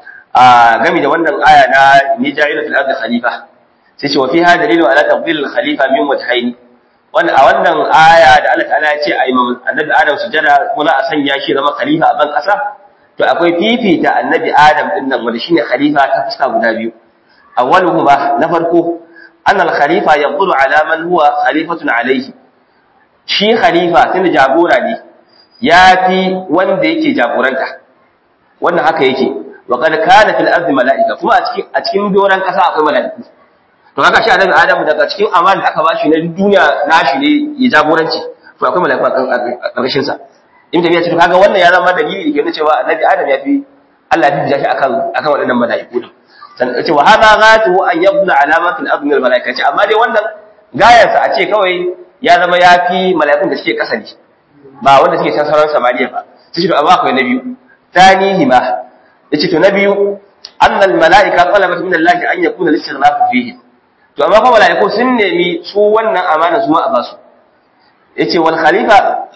a game da wannan aya na ni ja'ilu fil ardi khalifa sai ce wa fiha dalilu ala tafdil al khalifa min wajhaini wannan a wannan aya da Allah ta'ala ya ce a yi annabi adam sujada ko na a sanya shi zama khalifa a ban kasa to akwai fifita annabi adam din nan wanda shine khalifa ta fuska guda biyu awwaluhuma na farko anna al khalifa yaqulu ala man huwa khalifatun alayhi shi khalifa tunda jagora ne ya fi wanda yake jagoranta wannan haka yake wa qad kana fil ardi malaika kuma a cikin a cikin doran kasa akwai malaiku to haka shi annabi adamu daga cikin amana da aka bashi na duniya nashi ne ya jagoranci to akwai malaiku a ƙarshen sa in da ya ce to kaga wannan ya zama dalili da ke nuna cewa annabi adam ya fi Allah ya fi shi akan akan waɗannan malaiku din san ce wa hada ghatu an yabna alamatul ardi min malaikati amma dai wannan gayarsa a ce kawai ya zama ya fi mala'ikun da suke ƙasa ne ba wanda suke can sauran samariya ba sai shi to amma akwai na biyu tanihi ma yace to na biyu annal mala'ika talabat min Allah an yakuna listighnaf fihi to amma fa mala'iku sun nemi su wannan amana su ma a basu yace wal khalifa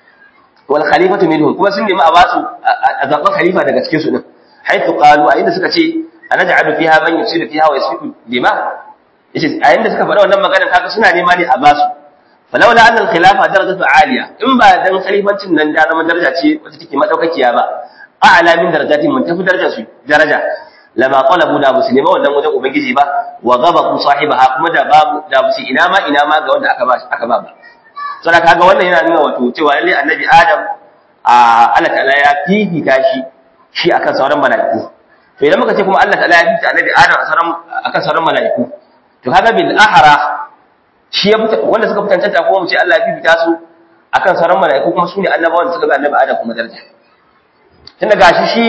wal khalifatu minhum kuma sun nemi a basu a zaɓa khalifa daga cikin su din haythu qalu a inda suka ce anaj'alu fiha man yusiru fiha wa yasfiku dima yace a inda suka faɗa wannan maganar kaga suna nema ne a basu falaula annal khilafa darajatu aliya in ba dan khalifancin nan da zama daraja ce wacce take madaukakiya ba a'la min darajati mun tafi daraja su daraja lama qalabu da muslima wannan wajen ubangiji ba wa ghabaqu sahibaha kuma da babu da musu ina ma ina ma ga wanda aka ba aka ba saboda kaga wannan yana nuna wato cewa lalle annabi adam a Allah ta'ala ya fifita shi shi akan sauran mala'iku to idan muka ce kuma Allah ta'ala ya fifita annabi adam akan sauran mala'iku to kaga bil ahra shi ya wanda suka fitantanta kuma mu ce Allah ya fifita su akan sauran mala'iku kuma su ne annabawan da suka ga annabi Adam kuma daraja tunda gashi shi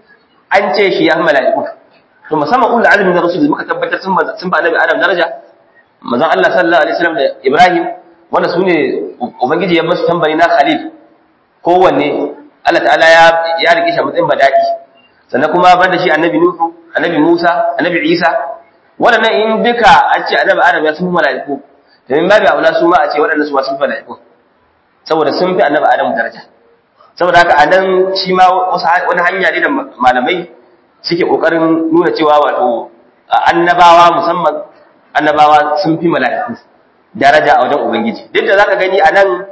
an ce shi ya mala'iku to musamman ulul azmi da rasul muka tabbatar sun sun ba annabi Adam daraja manzon Allah sallallahu alaihi wasallam da Ibrahim wanda su ne ubangiji ya basu tambari na khalil kowanne Allah ta'ala ya ya rike shi a matsayin badaki sannan kuma banda shi annabi Nuhu annabi Musa annabi Isa waɗannan in duka an ce annabi Adam ya sun mala'iku domin babu aula su ma a ce waɗanda su ma sun fi mala'iku saboda sun fi annabi Adam daraja saboda haka anan shi ma wani hanya ne da malamai suke kokarin nuna cewa wato annabawa musamman annabawa sun fi mala'iku daraja a wajen ubangiji duk da zaka gani anan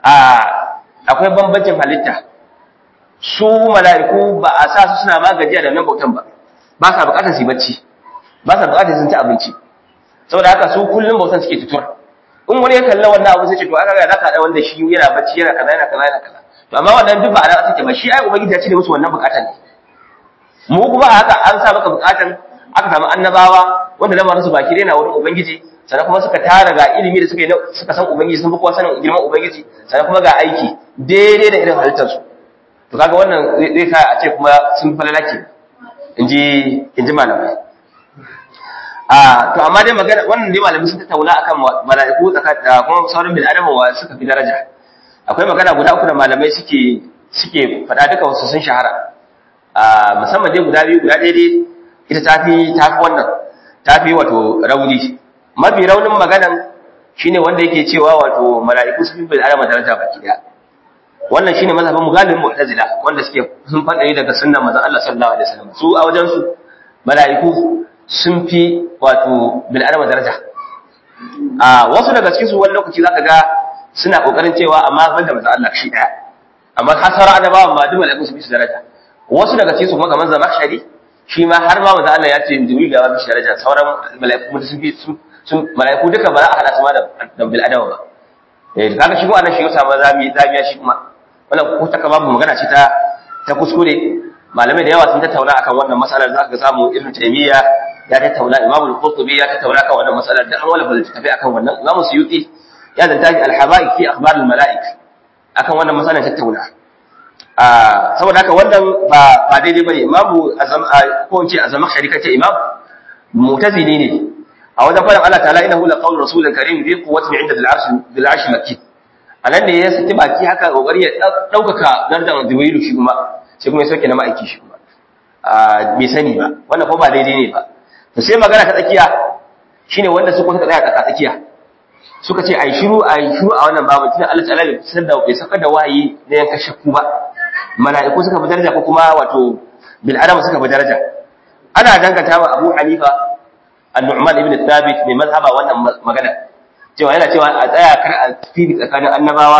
akwai bambancin halitta su mala'iku ba a sa su suna magajiya da nan bautan ba ba sa bukatar su yi bacci ba sa bukatar sun ci abinci saboda haka su kullum bautan suke tutur in wani ya kalla wannan abu sai ce to aka ga zaka da wanda shi yana bacci yana kaza yana kaza yana kaza to amma wannan duk ba a take ba shi ai ubangiji ya cire musu wannan bukatan ne mu kuma haka an sa maka bukatan aka samu annabawa wanda lamarin su baki na wurin ubangiji sannan kuma suka tara ga ilimi da suka yi suka san ubangiji sun fi kowa sanin girman ubangiji sannan kuma ga aiki daidai da irin halittar su to kaga wannan zai sa a ce kuma sun falalake inji inji malamai a to amma dai magana wannan dai malamai sun tattauna akan mala'iku da kuma sauran bil adama wa suka fi daraja akwai magana guda uku da malamai suke suke faɗa duka wasu sun shahara a musamman dai guda biyu guda ɗaya dai ita tafi tafi wannan tafi wato rauni mafi raunin maganan shine wanda yake cewa wato mala'iku sun fi bil adama daraja baki daya wannan shine mazhabin mugalin mu'tazila wanda suke sun faɗa daga sunnan manzon Allah sallallahu alaihi wasallam su a wajen su mala'iku sun fi wato bil'adama daraja a wasu daga cikin su wani lokaci zaka ga suna kokarin cewa amma banda manzo Allah shi daya amma hasara annabawan ma duk malaiku su bi su daraja wasu daga cikin su kuma kamar zamakhshari shi ma har ma manzo Allah ya ce jibril ya bi shi daraja sauran malaiku kuma sun fi sun malaiku duka ba za a hada su ma da bil'adama ba eh kaga shi ko annan shi yasa ma zami zamiya shi kuma wannan ko ta kama magana ce ta ta kuskure malamai da yawa sun tattauna akan wannan matsalar za ka samu ibnu taymiya ya tattauna imam al-qurtubi ya tattauna kan wannan matsalar da an wala bal tafi akan wannan imam suyuti ya zanta shi al-habaik fi akhbar al-mala'ik akan wannan matsalar tattauna a saboda haka wannan ba ba daidai bane imam azam ko in ce azamakhshari kace imam mu'tazili ne a wajen faɗin Allah ta'ala innahu la qawlu rasulin karim bi quwwatin 'inda al-'arsh bil 'arsh makki a nan ne ya saki baki haka kokari ya ɗaukaka gardan jibrilu shi kuma sai kuma ya sauke na ma'aiki shi kuma bai sani ba wannan ko ba daidai ne ba to sai magana ta tsakiya shine wanda su kuma tsaya tsaka tsakiya suka ce ai shiru ai shiru a wannan babu tunda Allah ta'ala bai san da bai saka da wahayi na yanka shakku ba mala'iku suka fi daraja ko kuma wato bil adama suka fi daraja ana danganta wa Abu Hanifa an-Nu'man ibn Thabit mai mazhaba wannan magana cewa yana cewa a tsaya kar a fi tsakanin annabawa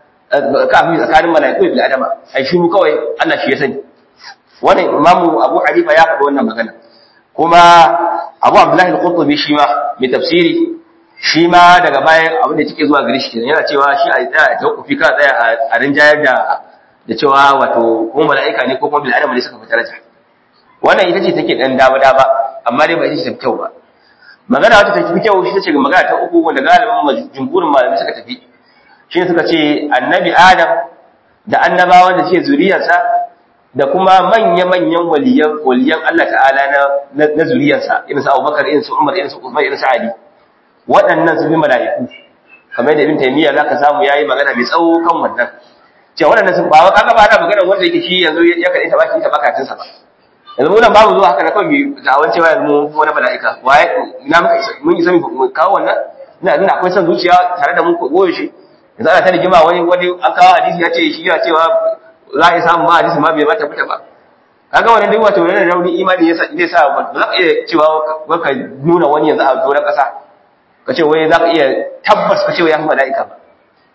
ka fi tsakanin mala'iku bil adama ai shiru kawai Allah shi ya sani wannan imamu Abu Hanifa ya faɗi wannan magana kuma Abu Abdullah al-Qurtubi shi ma mai tafsiri shi ma daga bayan abin da cike zuwa gare shi kenan yana cewa shi a tsaya a tawaffi ka tsaya a rinjayar da da cewa wato ko mala'ika ne ko kuma bil adama ne suka fi daraja wannan ita ce take dan dama dama amma dai ba ita ce tafi kyau ba magana wata tafi kyau shi ce magana ta uku wanda galibin jumhurin malamai suka tafi shi ne suka ce annabi adam da annabawan da ce zuriyarsa da kuma manya-manyan waliyan waliyan Allah ta'ala na na zuriyarsa irin su Abubakar irin su Umar irin su Uthman irin su Ali waɗannan su bi mala'iku kamar da Ibn Taymiyyah zaka samu yayi magana mai tsawo kan wannan cewa waɗannan sun ba kaga ba ana magana wanda yake shi yanzu ya kade ta baki ta bakatin sa ba yanzu mun babu zuwa haka na kawai mai da'awan cewa yanzu mu wani mala'ika waye ina muka isa mun isa mu kawo wannan ina ina akwai son zuciya tare da mu ko goyo shi yanzu ana ta rigima wani wani an kawo hadisi ya ce shi ya cewa za a yi samun ba hadisi ma bai mata fita ba kaga wannan duk wato wannan rauni imani yasa zai sa ba za ka iya cewa ka nuna wani yanzu a doron kasa ka ce wai za ka iya tabbas ka ce wai ya fi mala'ika ba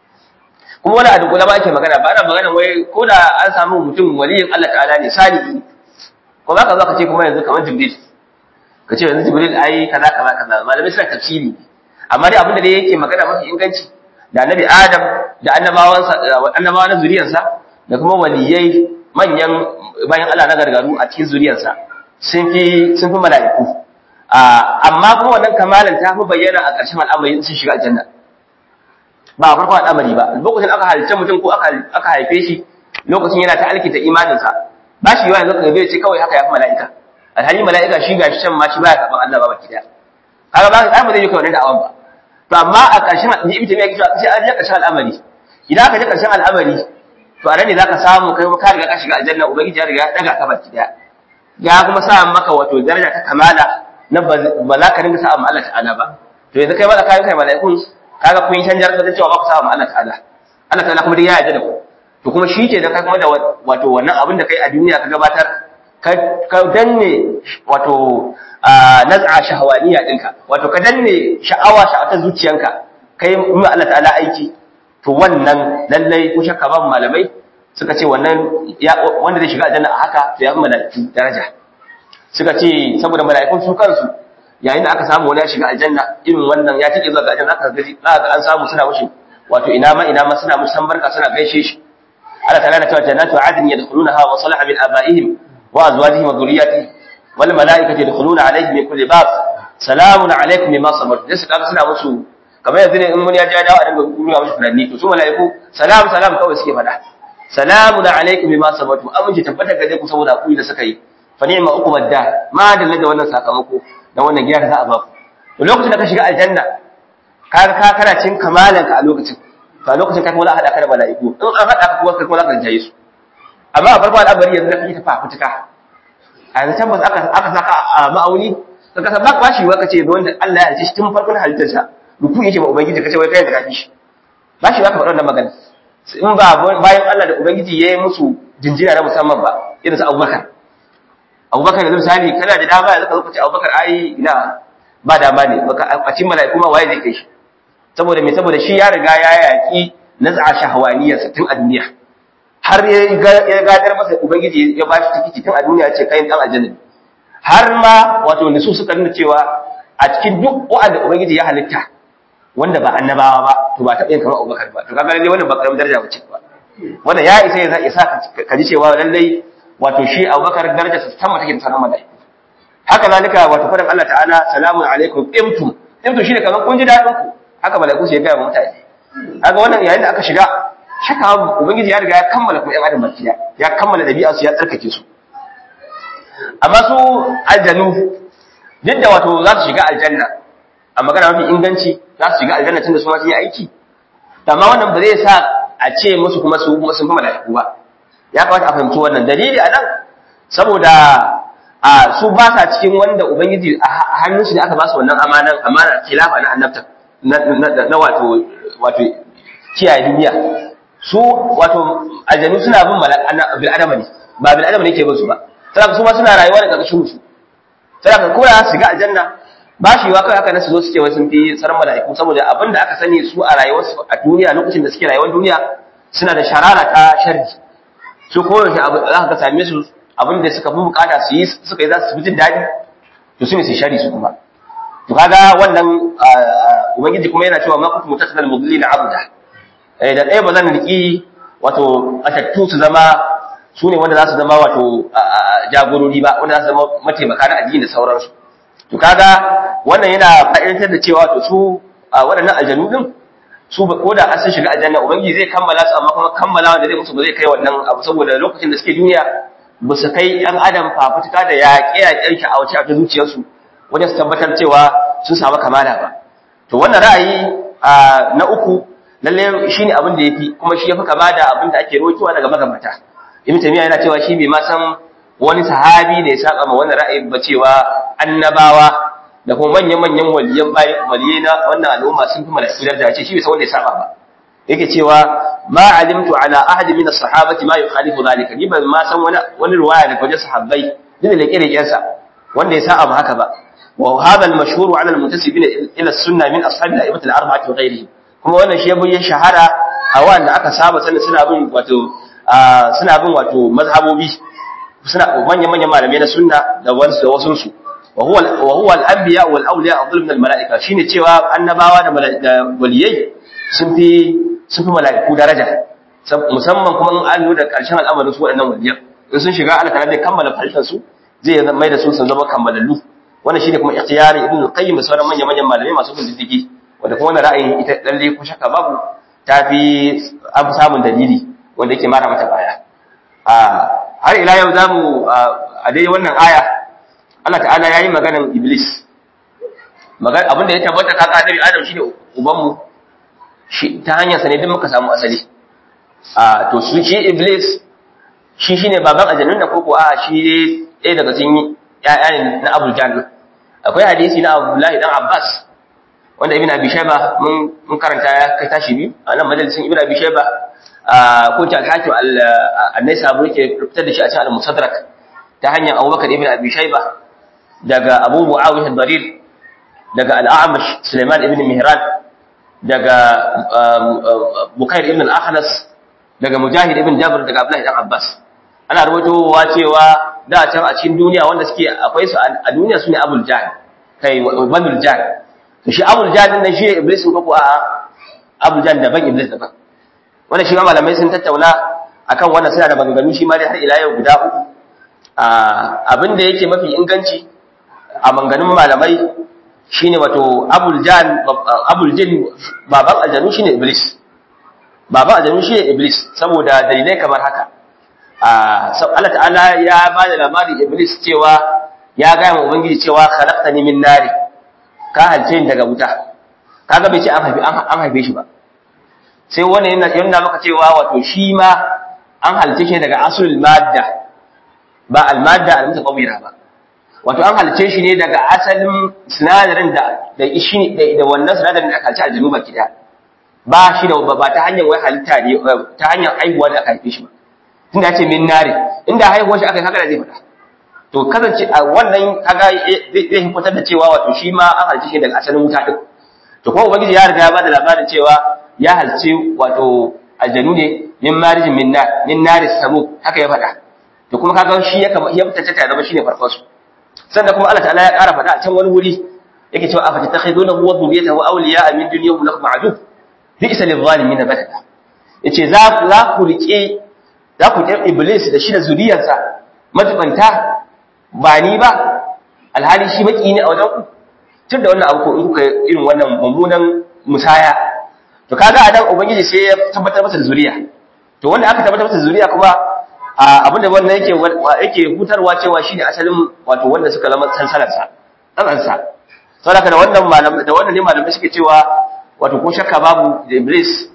kuma wani a dunkula ba ake magana ba ana magana wai ko da an samu mutum waliyin Allah ta'ala ne salihi ko za ka zo ka ce kuma yanzu kamar jibril ka ce yanzu jibril ai kaza kaza kaza malamai suna tafsiri amma dai abin da dai yake magana mafi inganci da annabi adam da annabawansa annabawa na zuriyarsa da kuma waliyai manyan bayan Allah na gargaru a cikin zuriyarsa sun fi sun fi mala'iku amma kuma wannan kamalan ta fi bayyana a ƙarshen al'amari sun shiga aljanna ba a farkon al'amari ba lokacin aka halitta mutum ko aka haife shi lokacin yana ta alkinta imaninsa ba shi yawa yanzu ka gabe ce kawai haka ya fi mala'ika alhali mala'ika shi gashi can ma shi baya karɓar Allah ba baki daya kaga ba ka ba zai yi kawai da awan ba to amma a ƙarshen ni ibita mai kisa sai an je ƙarshen al'amari idan aka je ƙarshen al'amari to a nan ne zaka samu kai ka riga ka shiga aljanna ubangiji ya riga ya daga ka baki daya ya kuma sa maka wato daraja ta kamala na ba za ka dinga sa'a Allah ta'ala ba to yanzu kai ba ka kai mala'ikun kaga kun canjar ka cewa ba ku sa'a Allah ta'ala Allah ta'ala kuma dai ya yarda da ku to kuma shi ke da kai kuma da wato wannan abin da kai a duniya ka gabatar ka danne wato naz'a shahawaniya dinka wato ka danne sha'awa sha'atar zuciyanka kai mu Allah ta'ala aiki to wannan lallai ko shakka ba malamai suka ce wannan wanda zai shiga aljanna a haka to ya fi mala'iku daraja suka ce saboda mala'ikun su kansu yayin da aka samu wani ya shiga aljanna irin wannan ya tike zuwa ga aljanna aka ga za ga an samu suna mushi wato ina ma ina ma suna mushi san barka suna gaishe shi Allah ta'ala na cewa jannatu adn yadkhulunaha wa salaha min abaihim wa azwajihim wa dhurriyyatihim wal mala'ikatu yadkhuluna alaihim min kulli bab salamun alaikum bima sabartum sai kaga suna musu kamar yanzu ne in mun ya ja dawo a dinga nuna mushi furanni to su mala'iku salam salam kawai suke faɗa salamun alaikum bima sabartum amince tabbata ga ku saboda ku da suka yi fa ni'ma uqbad dar ma da da wannan sakamako da wannan gida da za a ba ku to lokacin da ka shiga aljanna ka ka kana cin kamalan ka a lokacin to a lokacin ka kuma hada ka da mala'iku in an hada ka kuma kai kuma za ka rinjaye su amma a farko al'amari yanzu da kake ta fafutuka a yanzu tabbas aka aka saka a ma'auni ka kasa ba ba shi wa kace da wanda Allah ya halice shi tun farkon halittarsa ruku yake ba ubangiji kace wai kai da kafi shi ba shi ba ka faɗa wannan magana in ba bayan Allah da ubangiji ya yi musu jinjina na musamman ba irin su Abubakar abubakar da misali kana da dama yanzu ka zo ka ce abubakar ai ina ba dama ne a cikin mala'iku ma waye zai kai shi saboda me saboda shi ya riga ya yaki naz'a shahwaniyarsa tun a duniya har ya gadar masa ubangiji ya ba shi tikiti tun a duniya ce kai dan aljanna har ma wato nisu suka nuna cewa a cikin duk wa'anda ubangiji ya halitta wanda ba annabawa ba to ba taɓa yin kamar abubakar ba to kaga lalle wannan ba karamin daraja ba ce ba wannan ya isa ya isa ka ji cewa lallai wato shi abubakar daraja su sama take da sanan mala'iku haka zalika wato fadan Allah ta'ala salamun alaikum imtum imtum shine kaman kun ji dadin ku haka mala'iku su ya ga mutane kaga wannan yayin da aka shiga shaka ubangiji ya riga ya kammala kuma yan adam bakiya ya kammala dabi'a su ya tsarkake su amma su aljanu duk da wato za su shiga aljanna a magana mafi inganci za su shiga aljanna tunda su ma sun yi aiki amma wannan ba zai sa a ce musu kuma su kuma sun fi mala'iku ba ya kamata a fahimci wannan dalili a nan saboda a su ba sa cikin wanda ubangiji a hannun su ne aka ba su wannan amanan amana khilafa na annabta na wato wato kiyaye duniya su wato aljanu suna bin bil adama ne ba bil adama ne ke bin su ba saboda su ma suna rayuwa da karkashin su saboda ko da su ga aljanna ba shi wa kai haka na su zo su ce wai sun fi tsaron mala'iku saboda abin da aka sani su a rayuwarsu a duniya lokacin da suke rayuwar duniya suna da sharara ta sharri su koyaushe abu za ka same su abin da suka fi bukata su yi suka yi za su fi jin daɗi to su ne su shari su kuma to kaga wannan ubangiji kuma yana cewa ma kuntum mutasalal mudlina abda eh da ɗaya ba zan riki wato atattu su zama su ne wanda za su zama wato jagorori ba wanda za su zama mataimaka na addini da sauransu to kaga wannan yana fa'idantar da cewa to su waɗannan aljanu din su ko da an sun shiga aljanna ubangiji zai kammala su amma kuma kammala wanda zai musu ba zai kai wannan abu saboda lokacin da suke duniya ba su kai ɗan adam fafutuka da yaƙe yaƙen sha'awace a ta zuciyarsu wajen su tabbatar cewa sun samu kamala ba to wannan ra'ayi na uku lalle shine abin da yafi kuma shi yafi kama da abin da ake rawaitowa daga magabata ibn tamiya yana cewa shi bai ma san wani sahabi da ya saba ma wannan ra'ayin ba cewa annabawa da kuma manyan-manyan waliyan bayan waliyai na wannan al'umma sun fi mala'iku daraja ce shi bai san wanda ya saba ba yake cewa ma alimtu ala ahadi min as-sahabati ma yukhalifu zalika ni ban ma san wani wani riwaya daga wajen sahabbai din da kire sa wanda ya saba haka ba wa hadha al-mashhur ala al-muntasibin ila as-sunnah min ashabi al-a'immat al-arba'ati wa ghayrihim kuma wannan shi ya shahara a wanda aka saba sanin suna bin wato suna bin wato mazhabobi suna manyan-manyan malamai na sunna da wasu da wasu su وهو وهو الانبياء والاولياء افضل من الملائكه shine cewa annabawa da waliyai sun fi sun fi mala'iku daraja musamman kuma in an lura da karshen al'amarin su waɗannan waliyan in sun shiga Allah zai kammala fahimtar su zai mai da su sun zama kammalallu wannan shine kuma ikhtiyari ibn al-qayyim da sauran manyan manyan malamai masu bin diddigi wanda kuma wannan ra'ayin ita lalle ko shakka babu ta fi an fi samun dalili wanda yake mara mata baya a har ila yau zamu a dai wannan aya Allah ta'ala ya yi maganan Iblis. Abinda ya tabbata ka ƙadari Adam shi ne ubanmu, ta hanyarsa ne duk muka samu asali. To, su shi Iblis, shi shi ne baban ajanun da koko a shi ne ɗaya daga cikin ‘ya'ya ne na Abu Jahal. Akwai hadisi na Abdullahi dan Abbas, wanda Ibn Abi Shaiba mun karanta ya kai tashi biyu, a nan majalisin Ibn Abi Shaiba, ko ta alhakim annai sabu yake fitar da shi a cikin al-Musadrak ta hanyar Abubakar Ibn Abi Shaiba, daga Abu Muawiyah Darir daga Al-A'mash Sulaiman ibn Mihran daga Bukair ibn al-Akhnas daga Mujahid ibn Jabr daga Abdullah ibn Abbas ana rubutowa cewa da can a cikin duniya wanda suke akwai su a duniya sune Abul Jahl kai Banul Jahl to shi Abul Jahl din nan shi Iblis ko ko a Abul Jahl daban Iblis daban wannan shi ma malamai sun tattauna akan wannan suna da maganganu shi ma dai har ila yau guda uku abin da yake mafi inganci a manganin malamai shine wato abul jan abul jin baban aljanu shine iblis baban aljanu shine iblis saboda dalilai kamar haka Allah ta'ala ya ba da labarin iblis cewa ya ga mu ubangiji cewa khalaqtani min nari ka halce ni daga wuta kaga bai ce an haife an haife shi ba sai wannan yana yana maka cewa wato shi ma an halce shi daga asulul madda ba al-madda al-mutaqawwira ba wato an halice shi ne daga asalin sinadarin da da ishi da wannan sinadarin da aka halice a januba kida ba shi da ba ta hanyar wai halitta ne ta hanyar haihuwa da aka haife shi ba tunda ce min nare inda haihuwar shi aka haka da zai faɗa to kasance a wannan kaga zai hukuntar da cewa wato shi ma an halice shi daga asalin wuta din to kuma ubangiji ya riga ya bada labarin cewa ya halice wato aljanu ne min marijin min nar min naris samu haka ya faɗa to kuma kaga shi ya kama ya fitacce ta zama shine farkon su sannan kuma Allah ta'ala ya ƙara faɗa a can wani wuri yake cewa afa tattakhidunahu wa dhurriyyatahu awliya'a min dunyahu lakum adu bi'sa lil-zalimin badala yace za ku za ku rike za ku rike iblis da shi da zuriyarsa majibanta ba ni ba alhali shi baki ne a wajen ku tun da wannan abu ko in kuka irin wannan mummunan musaya to kaga a dan ubangiji sai ya tabbatar masa da zuriya to wanda aka tabbatar masa da zuriya kuma abin da wannan yake yake hutarwa cewa shine asalin wato wanda suka zama sansalarsa tsanansa saboda da wannan malamai da wannan ne malamai suke cewa wato ko shakka babu da iblis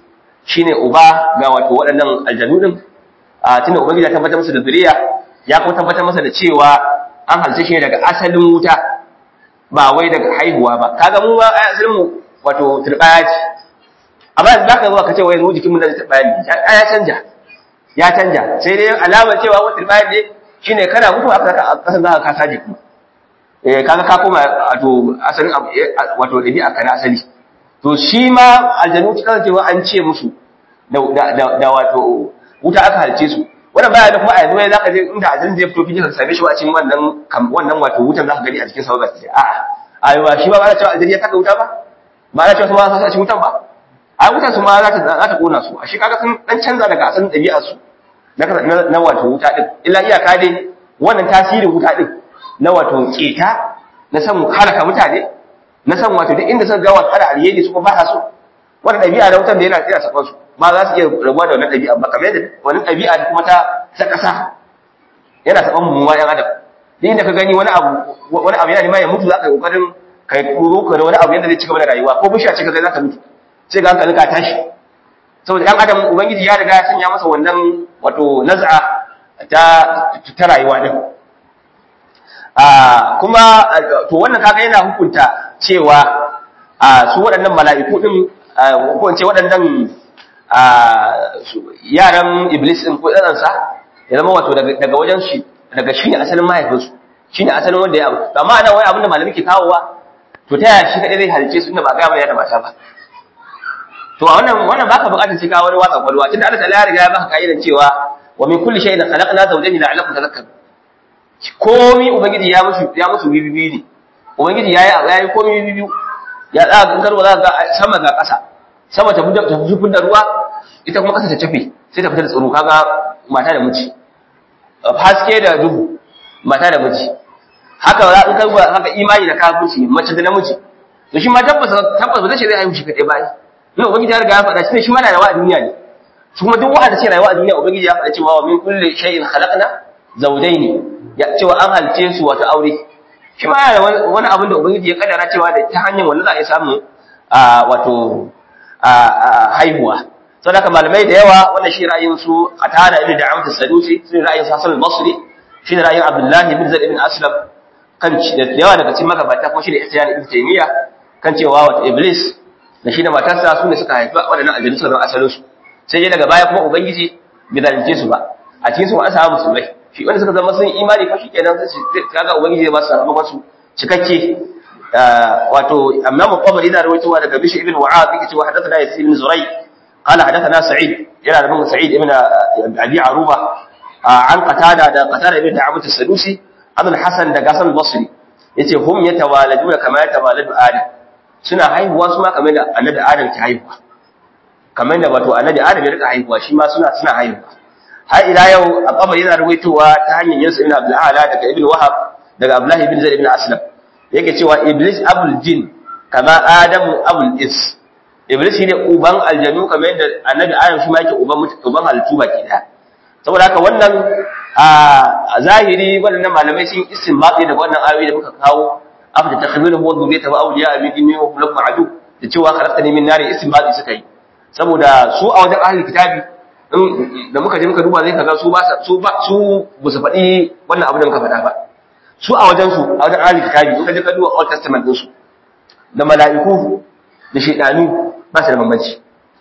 shine uba ga wato waɗannan aljanu din a tunda ubangiji ya tabbatar masa da zuriya ya kuma tabbatar masa da cewa an halice shi daga asalin wuta ba wai daga haihuwa ba kaga mu ba asalin mu wato turbaya ce amma yanzu zaka zo ka ce wai mu jikin mu da turbaya ne ya canja ya canja sai dai alamar cewa wata turbaya ne shine kana mutu aka saka kasan zaka ka saje kuma eh kaga ka koma wato asalin wato dabi'a kana asali to shi ma aljanu cikin cewa an ce musu da wato wuta aka halce su wannan baya da kuma a yanzu zaka je inda aljanu zai fito fiji ka same shi a cikin wannan wannan wato wutan zaka gani a cikin sa ba a a shi ba ba cewa aljanu ya taka wuta ba ba na cewa su ma sa cikin wutan ba a wutan su ma za ta za ta kona su a shi kaga sun dan canza daga asalin dabi'ar su na na wato wuta din illa iyaka dai wannan tasirin wuta din na wato keta na san halaka mutane na san wato duk inda suka ga wato ada alheri su ba sa so wannan dabi'a da wutan da yana tsira sakan su ba za su iya rabuwa da wannan dabi'a ba kamar yadda wannan dabi'a kuma ta ta kasa yana saban mu ma yan adam duk inda ka gani wani abu wani abu yana neman ya mutu za ka yi kokarin kai kuro ka da wani abu yadda zai ci gaba da rayuwa ko bishiya ce ka za ta mutu sai ga hankalin ka tashi saboda ɗan adam ubangiji ya riga ya sanya masa wannan wato naz'a ta ta rayuwa din a kuma to wannan kaga yana hukunta cewa a su waɗannan mala'iku din ko in ce waɗannan yaran iblis din ko ɗan sa ya zama wato daga wajen shi daga shi ne asalin mahaifinsu shi ne asalin wanda ya abu amma ana wai abin da malami ke kawowa to ta yaya shi kaɗai zai halice su inda ba ga mai da mata ba to a wannan wannan baka bukatar sai ka wani watsa kwalwa tunda Allah ta'ala ya riga ya baka kaidan cewa wa min kulli shay'in khalaqna zawjayn la'allakum tadhakkarun komi ubangiji ya musu ya musu bibibi ne ubangiji yayi yayi komi bibibi ya za ga garwa za ga sama ga ƙasa sama ta fita ta zufin da ruwa ita kuma ƙasa ta tafi sai ta fita da tsaro kaga mata da miji haske da duhu mata da miji haka za in karba haka imani da kafirci mace da namiji to shi ma tabbas tabbas ba zai ce zai haihu shi kadai ba ina ubangiji ya riga ya faɗa shi ne shi ma na rayuwa a duniya ne su kuma duk wanda ce rayuwa a duniya ubangiji ya faɗa cewa wa min kulli shay'in khalaqna zawjayn ya cewa an halce su wata aure shi ma yana wani abin da ubangiji ya kaddara cewa da ta hanyar wanda za a yi samu wato haihuwa saboda haka malamai da yawa wannan shi ra'ayin su a tana ibn da amsa sadusi shi ra'ayin hasan al-basri shi ra'ayin abdullahi ibn zaid ibn aslam kan da yawa daga cikin magabata kuma shi da ihtiyan ibn taymiya kan cewa wata iblis da shi da matarsa su ne suka haifi waɗannan aljanu suka zama asalin su sai dai daga baya kuma ubangiji bai zalunce su ba a cikin su an samu musulmai shi wanda suka zama sun imani ko shikenan sai kaga ubangiji ba su sakamakon su cikakke wato amma mu qabari da rawaitowa daga bishi ibn wa'ad yake cewa hadathana yasir ibn zurai qala hadathana sa'id yana da bin sa'id ibn abi aruba an qatada da qatada ibn da'abat as-sadusi abul hasan da gasan al-basri yace hum yatawaladuna kama yatawaladu adam suna haihuwa su ma kamar da annabi adam ke haihuwa kamar da wato annabi adam ya rika haihuwa shi ma suna suna haihuwa har ila yau a kamar yana ruwaitowa ta hanyar yinsa ibn abdul ala daga ibn wahab daga abdullah ibn zaid ibn aslam yake cewa iblis abul jin kama adamu abul is iblis shine uban aljanu kamar yadda annabi adam shi ma yake uban uban halittu baki daya saboda haka wannan a zahiri wannan malamai sun istinbati daga wannan ayoyi da muka kawo afta takhmilu huwa dhurriyyata wa awliya min dini wa lakum adu da cewa khalaqtani min nari istinbati suka yi saboda su a wajen ahli kitabi da muka je muka duba zai kaga su ba su ba su ba su faɗi wannan abu da muka faɗa ba su a wajen su a wajen ahli kitabi in ka je ka duba old testament din su da mala'iku da shaydanu ba su da bambanci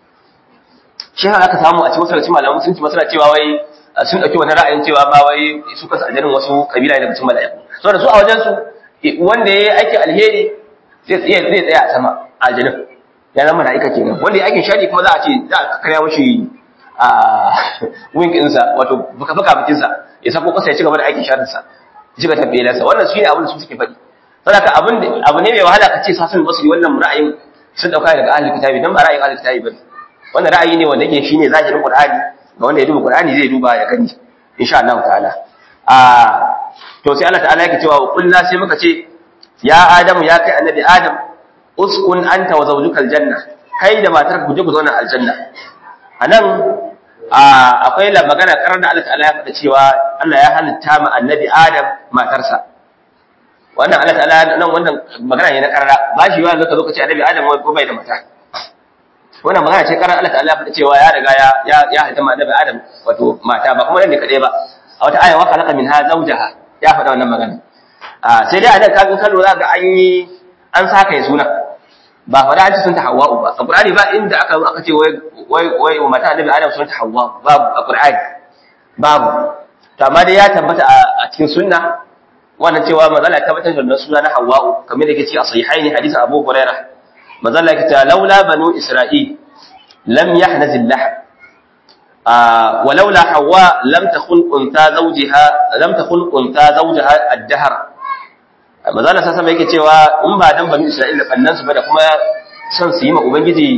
shi haka aka samu a cikin wasu malamu sun ci masana cewa wai sun dauki wani ra'ayin cewa ba wai su kansu aljanin wasu kabila daga cikin mala'iku saboda su a wajen su wanda yayi aikin alheri zai tsaya zai tsaya a sama aljanin ya zama mala'ika kenan wanda ya aikin shari kuma za a ce za a karya mashi a wing ɗinsa wato buka-buka bikinsa ya sako kasa ya ci gaba da aikin sharinsa ya ci gaba tabbelarsa wannan shi ne abin da su suke faɗi saboda abin abu ne mai wahala ka ce sasun basiri wannan ra'ayin sun dauka daga ahli kitabi dan ba ra'ayin ahli kitabi bane wannan ra'ayi ne wanda yake shine zahirin qur'ani ga wanda ya duba qur'ani zai duba ya gani insha Allah ta'ala a to sai Allah ta'ala yake cewa kullu sai muka ce ya adamu ya kai annabi adam uskun anta wa zawjuka aljanna kai da matar ku je ku zauna aljanna anan akwai la magana karar da Allah ta'ala ya faɗa cewa Allah ya halitta ma annabi Adam matarsa wannan Allah ta'ala nan wannan magana ne na karara ba shi yawa zaka zo ka ce annabi Adam wai bai da mata wannan magana ce karar Allah ta'ala faɗa cewa ya riga ya ya ya halitta annabi Adam wato mata ba kuma nan ne kadai ba a wata aya wa khalaqa minha zawjaha ya faɗa wannan magana a sai dai anan kafin kallo za ga an yi an saka ya suna ba faɗa an ci sun ta Hawwa'u ba a Qur'ani ba inda aka aka ce wai wai wai mata annabi Adam sun ta Hawwa babu a Qur'ani babu to amma dai ya tabbata a cikin sunna wannan cewa mazala ya tabbatar da suna na Hawwa'u kamar da yake ci a sahihaini hadisi Abu Hurairah mazala yake ta laula banu Isra'il lam yahnaz al-lahm ولولا حواء لم تخل انثى زوجها لم تخل انثى زوجها الدهر mazala sa sama yake cewa in ba dan banu Isra'ila kannan su ba da kuma son su yi ma ubangiji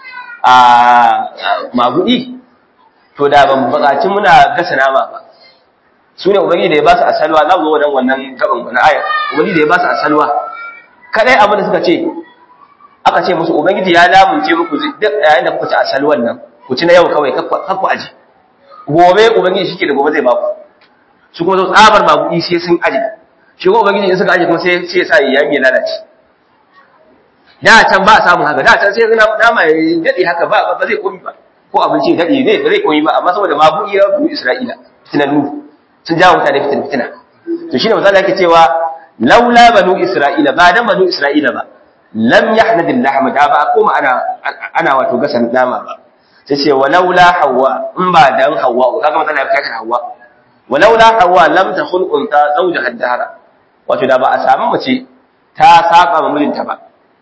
a magudi to da ban bukaci muna gasa nama ba su ne ubangiji da ya ba su asalwa za mu zo wadan wannan gaban wani aya ubangiji da ya ba su asalwa kadai abin da suka ce aka ce musu ubangiji ya lamunce muku duk yayin da kuka ci asalwan nan ku ci na yau kawai kakku aji gobe ubangiji shike da gobe zai ba ku su kuma zo tsabar magudi sai sun aji shi kuma ubangiji in suka aji kuma sai sai ya sa ya yi lalace da can ba a samun haka da can sai zina nama ya dade haka ba ba zai komi ba ko abinci ya dade ne ba zai komi ba amma saboda magudi ya bu Isra'ila fitinannu sun jawo mutane fitin fitina to shine manzo yake cewa laula banu Isra'ila ba dan banu Isra'ila ba lam yahnad al-lahm da ba koma ana ana wato gasan nama ba sai ce walaula hawa in ba dan hawa kaga matsala ya kai hawa walaula hawa lam takhul unta zawjaha ad-dahra wato da ba a samu mace ta saba ma mijinta ba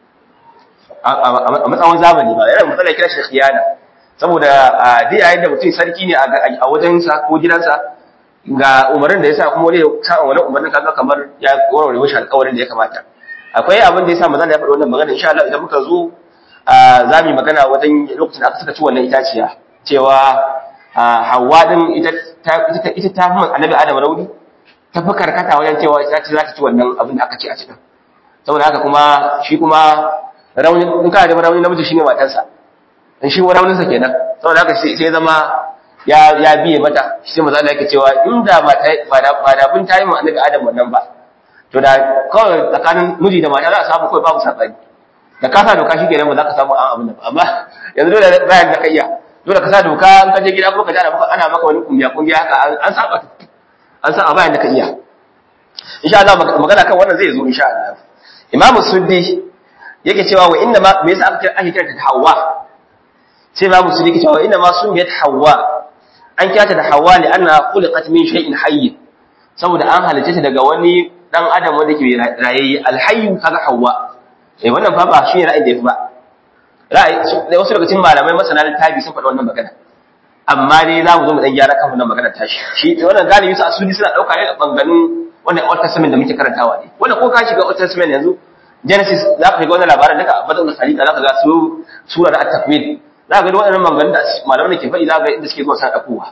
a matsayin zamani ba yana matsala kira shi khiyana saboda dai yayin da mutum sarki ne a wajen sa ko gidansa ga umarin da yasa kuma wani ya sa wani umarin kaga kamar ya warware mishi alƙawarin da ya kamata akwai abin da yasa manzo ya faɗi wannan magana insha Allah idan muka zo za mu yi magana wajen lokacin da aka suka ci wannan itaciya cewa hawa din ita ta ita ta fi annabi adam rauni ta fi karkata wajen cewa ita ce za ta ci wannan abin da aka ci a cikin saboda haka kuma shi kuma rauni in kana da rauni namiji shine matarsa in shi raunin sa kenan saboda haka sai zama ya ya biye mata shi sai manzo Allah yake cewa inda ba ta ba da ba da bin tayi mu annabi adam wannan ba to da kawai tsakanin miji da mata za a samu kawai babu sabani da ka sa doka shi kenan ba za ka samu an abin da amma yanzu dole bayan da ka iya dole ka sa doka an ka je gida ko ka ji ana maka wani kungiya kungiya haka an saba an saba bayan da ka iya insha Allah magana kan wannan zai zo insha Allah Imam Suddi yake cewa wa inna ma me yasa aka kira ake kira ta Hawwa sai Imam Suddi yake cewa inna ma sumiyat Hawwa an kira ta da Hawwa li anna khuliqat min shay'in hayy saboda an halice ta daga wani dan adam wanda ke rayayye alhayyu kaga Hawwa eh wannan fa ba shi ne ra'ayin da yafi ba ra'ayi da wasu daga cikin malamai masana littafi sun faɗi wannan magana amma dai za mu zo mu dan gyara kan wannan magana tashi shi wannan galibi su asudi suna dauka ne a banganin wannan Old Testament da muke karantawa ne wannan ko ka shiga Old Testament yanzu Genesis za ka ga wannan labarin daga Badal Salika za ka ga su sura da At-Takwin za ka ga wannan maganganun da malamai ke faɗi za ka ga inda suke zuwa sana dakuwa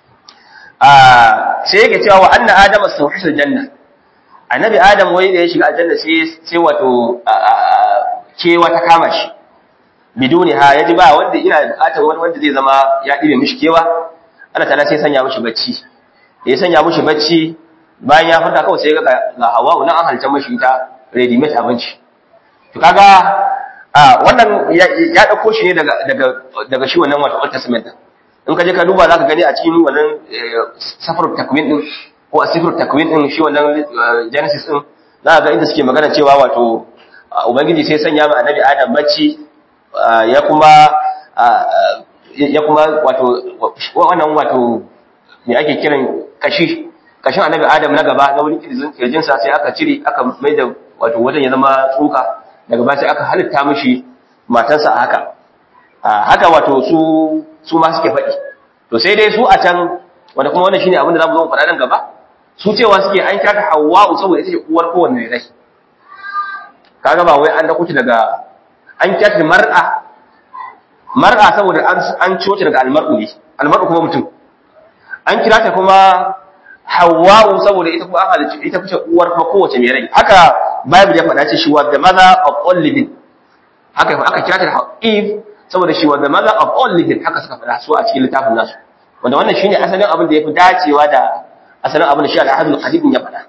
sai yake cewa wa anna adama sawhisul janna annabi adam wai da ya shiga aljanna sai sai wato kewa ta kama shi biduni ha yaji ba wanda ina bukatar wani wanda zai zama ya dibe mishi kewa Allah ta'ala sai sanya mishi bacci ya sanya mishi bacci bayan ya farka kawai sai ga ga hawa nan an halta mishi ita ready made abinci to kaga wannan ya dauko shi ne daga daga daga shi wannan wato Old Testament in ka je ka duba zaka gani a cikin wannan safar takwin din ko a sifir takwin din shi wannan genesis din za ga inda suke magana cewa wato ubangiji sai sanya ma annabi adam bacci ya kuma ya kuma wato wannan wato me ake kiran kashi kashin annabi adam na gaba na wurin kirjin sa sai aka cire aka mai da wato wajen ya zama tsoka daga baya sai aka halitta mishi matarsa a haka haka wato su su ma suke faɗi to sai dai su a can wanda kuma wannan shine abin da zamu zo mu faɗa nan gaba su cewa suke an kira ta Hawwa'u saboda ita ce uwar kowanne rai kaga ba wai an dauko daga an kira ta mar'a mar'a saboda an an ciwo daga almar'u ne almar'u kuma mutum an kira ta kuma Hawwa'u saboda ita kuma an halicci ita ce uwar kuma kowace mai rai haka Bible ya faɗa ce shi wa the mother of all living haka aka kira ta Eve saboda shi wa the mother of all living haka suka faɗa su a cikin littafin nasu wanda wannan shine asalin abin da yafi dacewa da asalin abin da shi al-ahadul qadim ya faɗa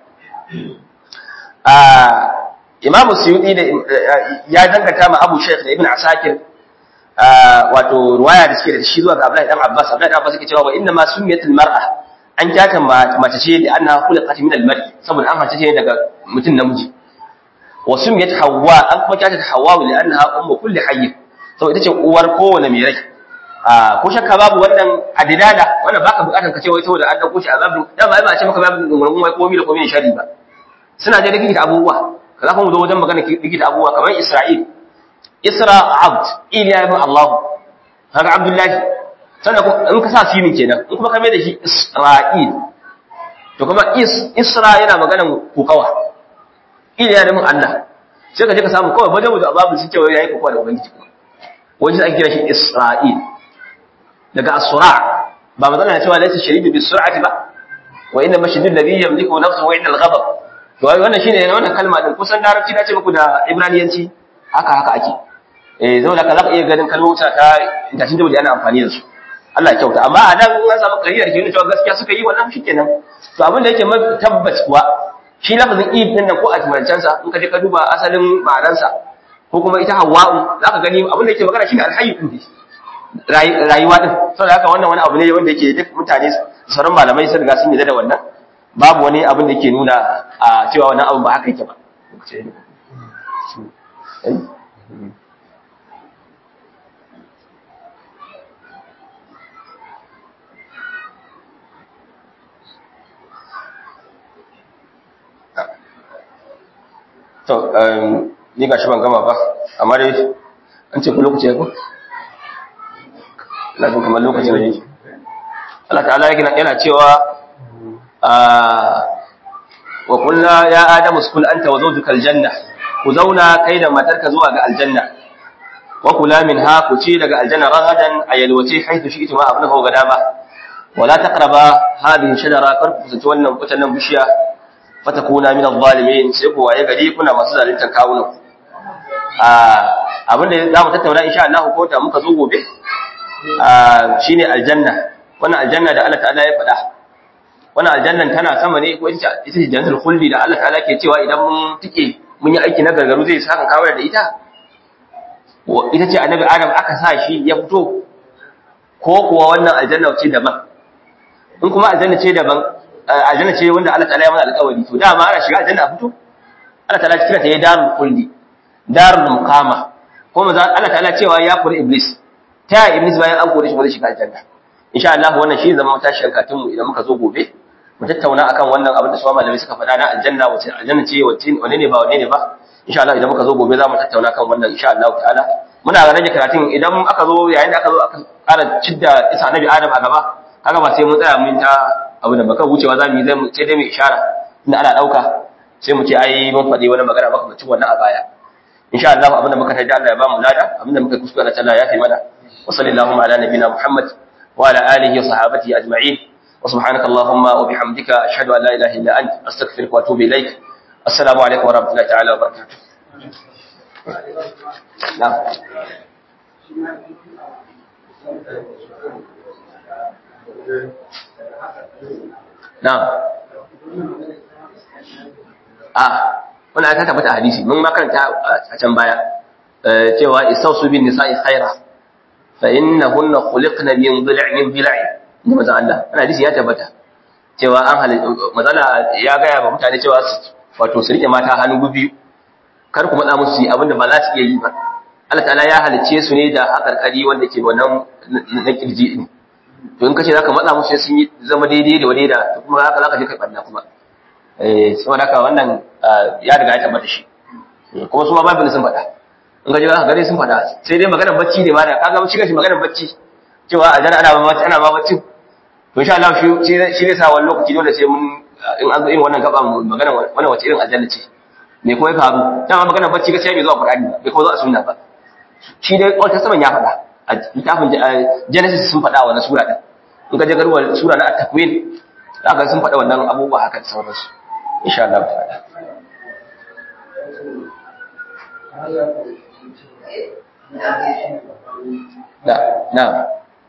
imamu suyudi da ya dangata ma abu shaykh da ibn asakir wato ruwaya da suke da shi zuwa ga Abdullahi dan Abbas Abdullahi dan Abbas yake cewa wa inna ma sumiyatul mar'a an kyata mace ce da annaha khuliqat min al-mar'i saboda an hace ce daga mutum namiji wa sumiyat Hawwa an kuma kyata Hawwa li annaha ummu kulli hayy saboda ita ce uwar kowane mai rai a ko shakka babu wannan adilala wannan baka bukatar ka ce wai saboda an dauko shi azabin dan ba a ce maka babu gurgun wai komai da komai shari ba suna da likita abubuwa kaza kuma zo wajen magana likita abubuwa kamar Isra'il Isra abd iliya ibn Allah haka Abdullahi sannan in ka sa sinin kenan in kuma ka mai da shi Isra'il to kuma is Isra yana maganan kokawa iliya ibn Allah sai ka je ka samu kawai wajen da babu sun ce wai yayi kokawa da ubangiji wajen ake kira shi Isra'il daga as-sura ba magana na cewa laysa sharibi bis sur'ati ba wa inna mashidul ladhi yamliku nafsuhu inda al-ghadab to wannan shine wannan kalma din kusan larabci na ce muku da ibraniyanci haka haka ake eh zama da ka zaka iya ganin kalmomin ta tashin da ana amfani da su Allah ya kyauta amma a nan an samu kariyar ke cewa gaskiya suka yi wannan shikenan to abin da yake mafi tabbas kuwa shi lafazin ib din nan ko a tumancen sa in ka je ka duba asalin ma'anar sa ko kuma ita hawa'u zaka gani abin da yake magana shine alhayy din rayuwa din saboda haka wannan wani abu ne wanda yake duk mutane sauran malamai sun riga sun yi da wannan babu wani abin da yake nuna a cewa wannan abin ba haka yake ba to ni ga shi ban gama ba amma dai an ce ku lokaci ya ku ina jin kamar lokaci ne Allah ta'ala yana cewa wa kullu ya adamu sukul anta wa zawjuka aljanna ku zauna kai da matarka zuwa ga aljanna wa kula minha ku ci daga aljanna ragadan ayalwace haitu shi ita ma abin ga dama wala taqraba hadhihi shajara kar ku kusanci wannan kutan bishiya fatakuna min adh-dhalimin sai ku waye gari kuna masu zaluntar kawunan abin da za mu tattauna insha Allah ko ta muka zo gobe shine aljanna wannan aljanna da Allah ta'ala ya faɗa wannan aljannan tana sama ne ko ita ita ce jannatul khuldi da Allah ta'ala ke cewa idan mun tike mun yi aiki na gargaru zai saka kawo da ita ita ce annabi Adam aka sa shi ya fito ko kuwa wannan aljanna ce daban in kuma aljanna ce daban aljanna ce wanda Allah ta'ala ya mana alƙawari to dama ana shiga aljanna a fito Allah ta'ala kira ta ya darul khuldi darul muqama kuma Allah ta'ala cewa ya kore iblis ta iblis bayan an kore shi ba zai shiga aljanna insha Allah wannan shi zama tashin katin mu idan muka zo gobe mu tattauna akan wannan abin da su malamai suka faɗa na aljanna wace aljanna ce wace wane ne ba wane ne ba insha Allah idan muka zo gobe za mu tattauna kan wannan insha Allah ta'ala muna rage karatun idan aka zo yayin da aka zo aka ƙara cidda isa annabi Adam a gaba kaga ba sai mun tsaya mun ta abu da baka wucewa za mu yi zai mu sai dai mu ishara inda ana dauka sai mu ce ai mun faɗi wani magana maka mutum wannan a baya insha Allah abin da muka taji Allah ya ba mu lada abin da muka kuskura Allah ya fi mana wa sallallahu ala nabina Muhammad wa ala alihi wa sahbihi ajma'in wa subhanaka allahumma wa bihamdika ashhadu an la ilaha illa anta astaghfiruka wa atubu ilaik assalamu alaikum wa rahmatullahi ta'ala wa barakatuh na'am na'am a wannan aka tabbata hadisi mun makaranta a can baya cewa isausu bin nisa'i khaira fa innahunna khuliqna min dhil'in dhil'in inda manzo Allah wannan hadisi ya tabbata cewa an hal mazala ya gaya ba mutane cewa wato su rike mata hannu biyu kar ku matsa musu abinda ba za su iya yi ba Allah ta'ala ya halice su ne da hakarkari wanda ke wannan na kirji ne to in kace zaka matsa musu sun yi zama daidai da wadai da kuma haka zaka je kai barna kuma eh saboda haka wannan ya riga ya tabbata shi kuma su ma babu sun faɗa in ga jira gare sun faɗa sai dai maganar bacci ne ma da kaga mun shiga shi maganar bacci cewa a jana ana ba bacci ana ba bacci to insha Allah shi shi ne sa wani lokaci dole sai mun in an zo irin wannan gaba magana wannan wace irin aljanna ce me kuma ya faru dama maganar bacci gaskiya bai zo a Qur'ani ba bai kuma zo a sunna ba shi dai Old Testament ya faɗa a littafin Genesis sun faɗa wannan sura din in ka je garuwa sura na at-takwin zaka sun faɗa wannan abubuwa haka da sauransu insha Allah ta'ala na na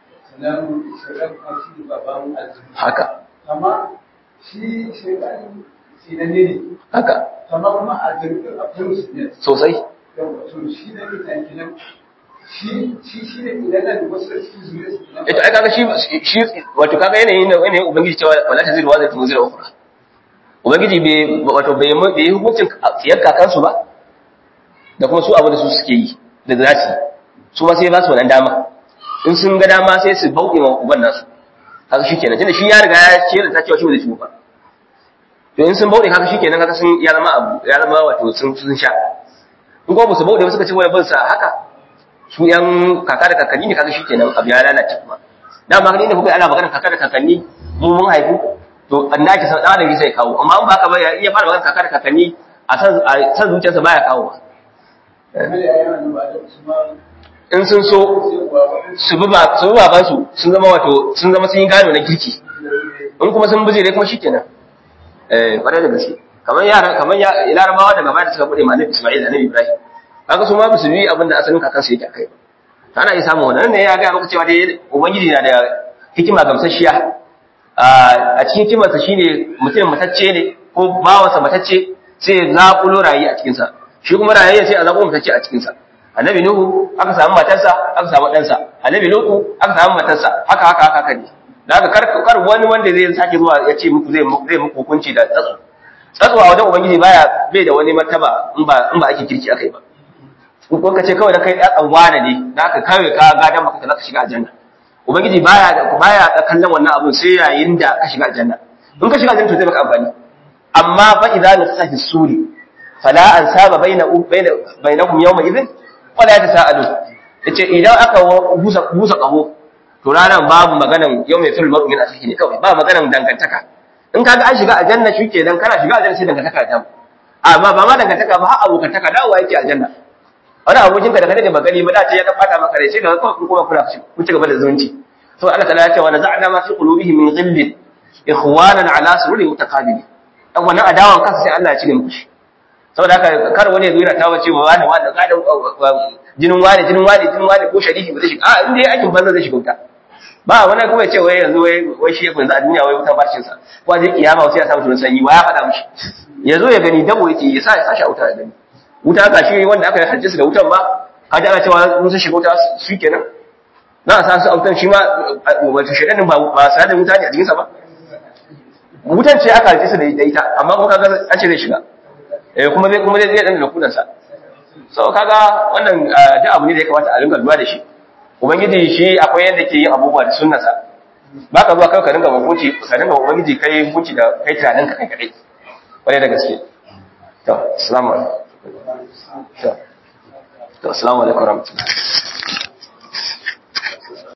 haka amma shi shekaru sinanne ne haka amma kuma a jirgin akwai musu ne sosai yawa to shi ne ke tankinan shi shi shi ne idan na da wasu da cikin zuriya su eh to ai kaga shi shi wato kaga yanayin da yanayin ubangiji cewa wala taziru wa zatu zira ukhra ubangiji bai wato bai bai yi hukuncin siyar kakansu ba da kuma su abu da su suke yi da za su su ma sai ba su wannan dama in sun ga dama sai su bauɗe wa uban nasu kaga shikenan tunda shi ya riga ya ce da ta cewa shi ba zai ci ba to in sun bauɗe kaga shikenan kaga sun ya zama abu ya zama wato sun sun sha in kuma ba su bauɗe ba suka ci wani bin sa haka su yan kaka da kakanni ne kaga shikenan abu ya lalace kuma da ma ne kuka ana magana kaka da kakanni mu mun haifu to annaki san dan sai kawo amma in ba ka ba ya iya fara magana kaka da kakanni a san a san zuciyarsa baya kawo kamar ya yana da ba da su ma in sun so su bi ba su bi baban su sun zama wato sun zama sun yi gano na kirki in kuma sun bijire kuma shikenan eh kwarai da gaske kamar yara kamar ya larabawa daga baya da suka bude malin Isma'il da Nabi Ibrahim kaga su ma ba su bi abin da asalin kakansu yake akai ba ana iya samun wannan ne ya ga maka cewa dai ubangiji na da hikima gamsasshiya a cikin hikimarsa shine mutum matacce ne ko bawansa matacce sai ya zaƙulo rayi a cikinsa shi kuma rayi sai a zaƙulo matacce a cikinsa annabi nuhu aka samu matarsa aka samu ɗansa annabi lutu aka samu matarsa haka haka haka haka ne da haka kar kar wani wanda zai sake zuwa ya ce muku zai zai muku hukunci da tsatsu tsatsu a wajen ubangiji baya bai da wani martaba in ba in ba ake kirki akai ba ko ka ce kawai da kai ɗan wane ne da aka kawai ka gadan maka ka zaka shiga aljanna ubangiji baya da baya da kallon wannan abun sai yayin da ka shiga aljanna in ka shiga aljanna to zai maka amfani amma fa idza nafsa fi suri fala ansaba baina baina bainahum yawma idhin wala yatasaalu yace idan aka busa busa kaho to ranan babu maganan yawma fil mar'u min akhihi kawai ba maganan dangantaka in kaga an shiga aljanna shikenan kana shiga aljanna sai dangantaka ta amma ba ma dangantaka ba har abokantaka dawowa yake aljanna wani abokinka da kada da magani ba da ce ya ka fata maka rai sai ka kawai kuma kuna ku ci gaba da zumunci to Allah ta'ala ya ce wa naza'na ma fi qulubihim min ghillin ikhwanan ala sururin mutaqabili dan wannan adawan kansa sai Allah ya cire muku shi saboda haka kar wani ya zo yana tawa cewa wani wani gadan jinin wani jinin wani jinin wani ko sharifi ba zai shiga a inda yayi aikin banza zai shiga wuta ba wani kuma ya ce wai yanzu wai wai shi yanzu a duniya wai wuta barcin sa ko a je kiyama sai ya samu tunan sanyi wa ya faɗa mishi ya zo ya gani dabo yake ya sa ya sashi a wuta ya gani wuta ga shi wanda aka hajji su da wutan ba ka ji ana cewa mun sun shiga wuta su kenan na a sa su a wutan shi ma wato shaidanin ba ba sa da wuta ne a jikinsa ba wutan ce aka hajji su da ita amma kuma kaga an ce zai shiga eh kuma zai kuma zai dan da kudansa so kaga wannan da abu ne da ya kamata a rinka lura da shi ubangiji shi akwai yadda ke yin abubuwa da sunnarsa ba ka zuwa kai ka rinka hukunci ka rinka ubangiji kai hukunci da kai tunanin ka kai kadai kwarai da gaske to assalamu alaikum to assalamu alaikum warahmatullahi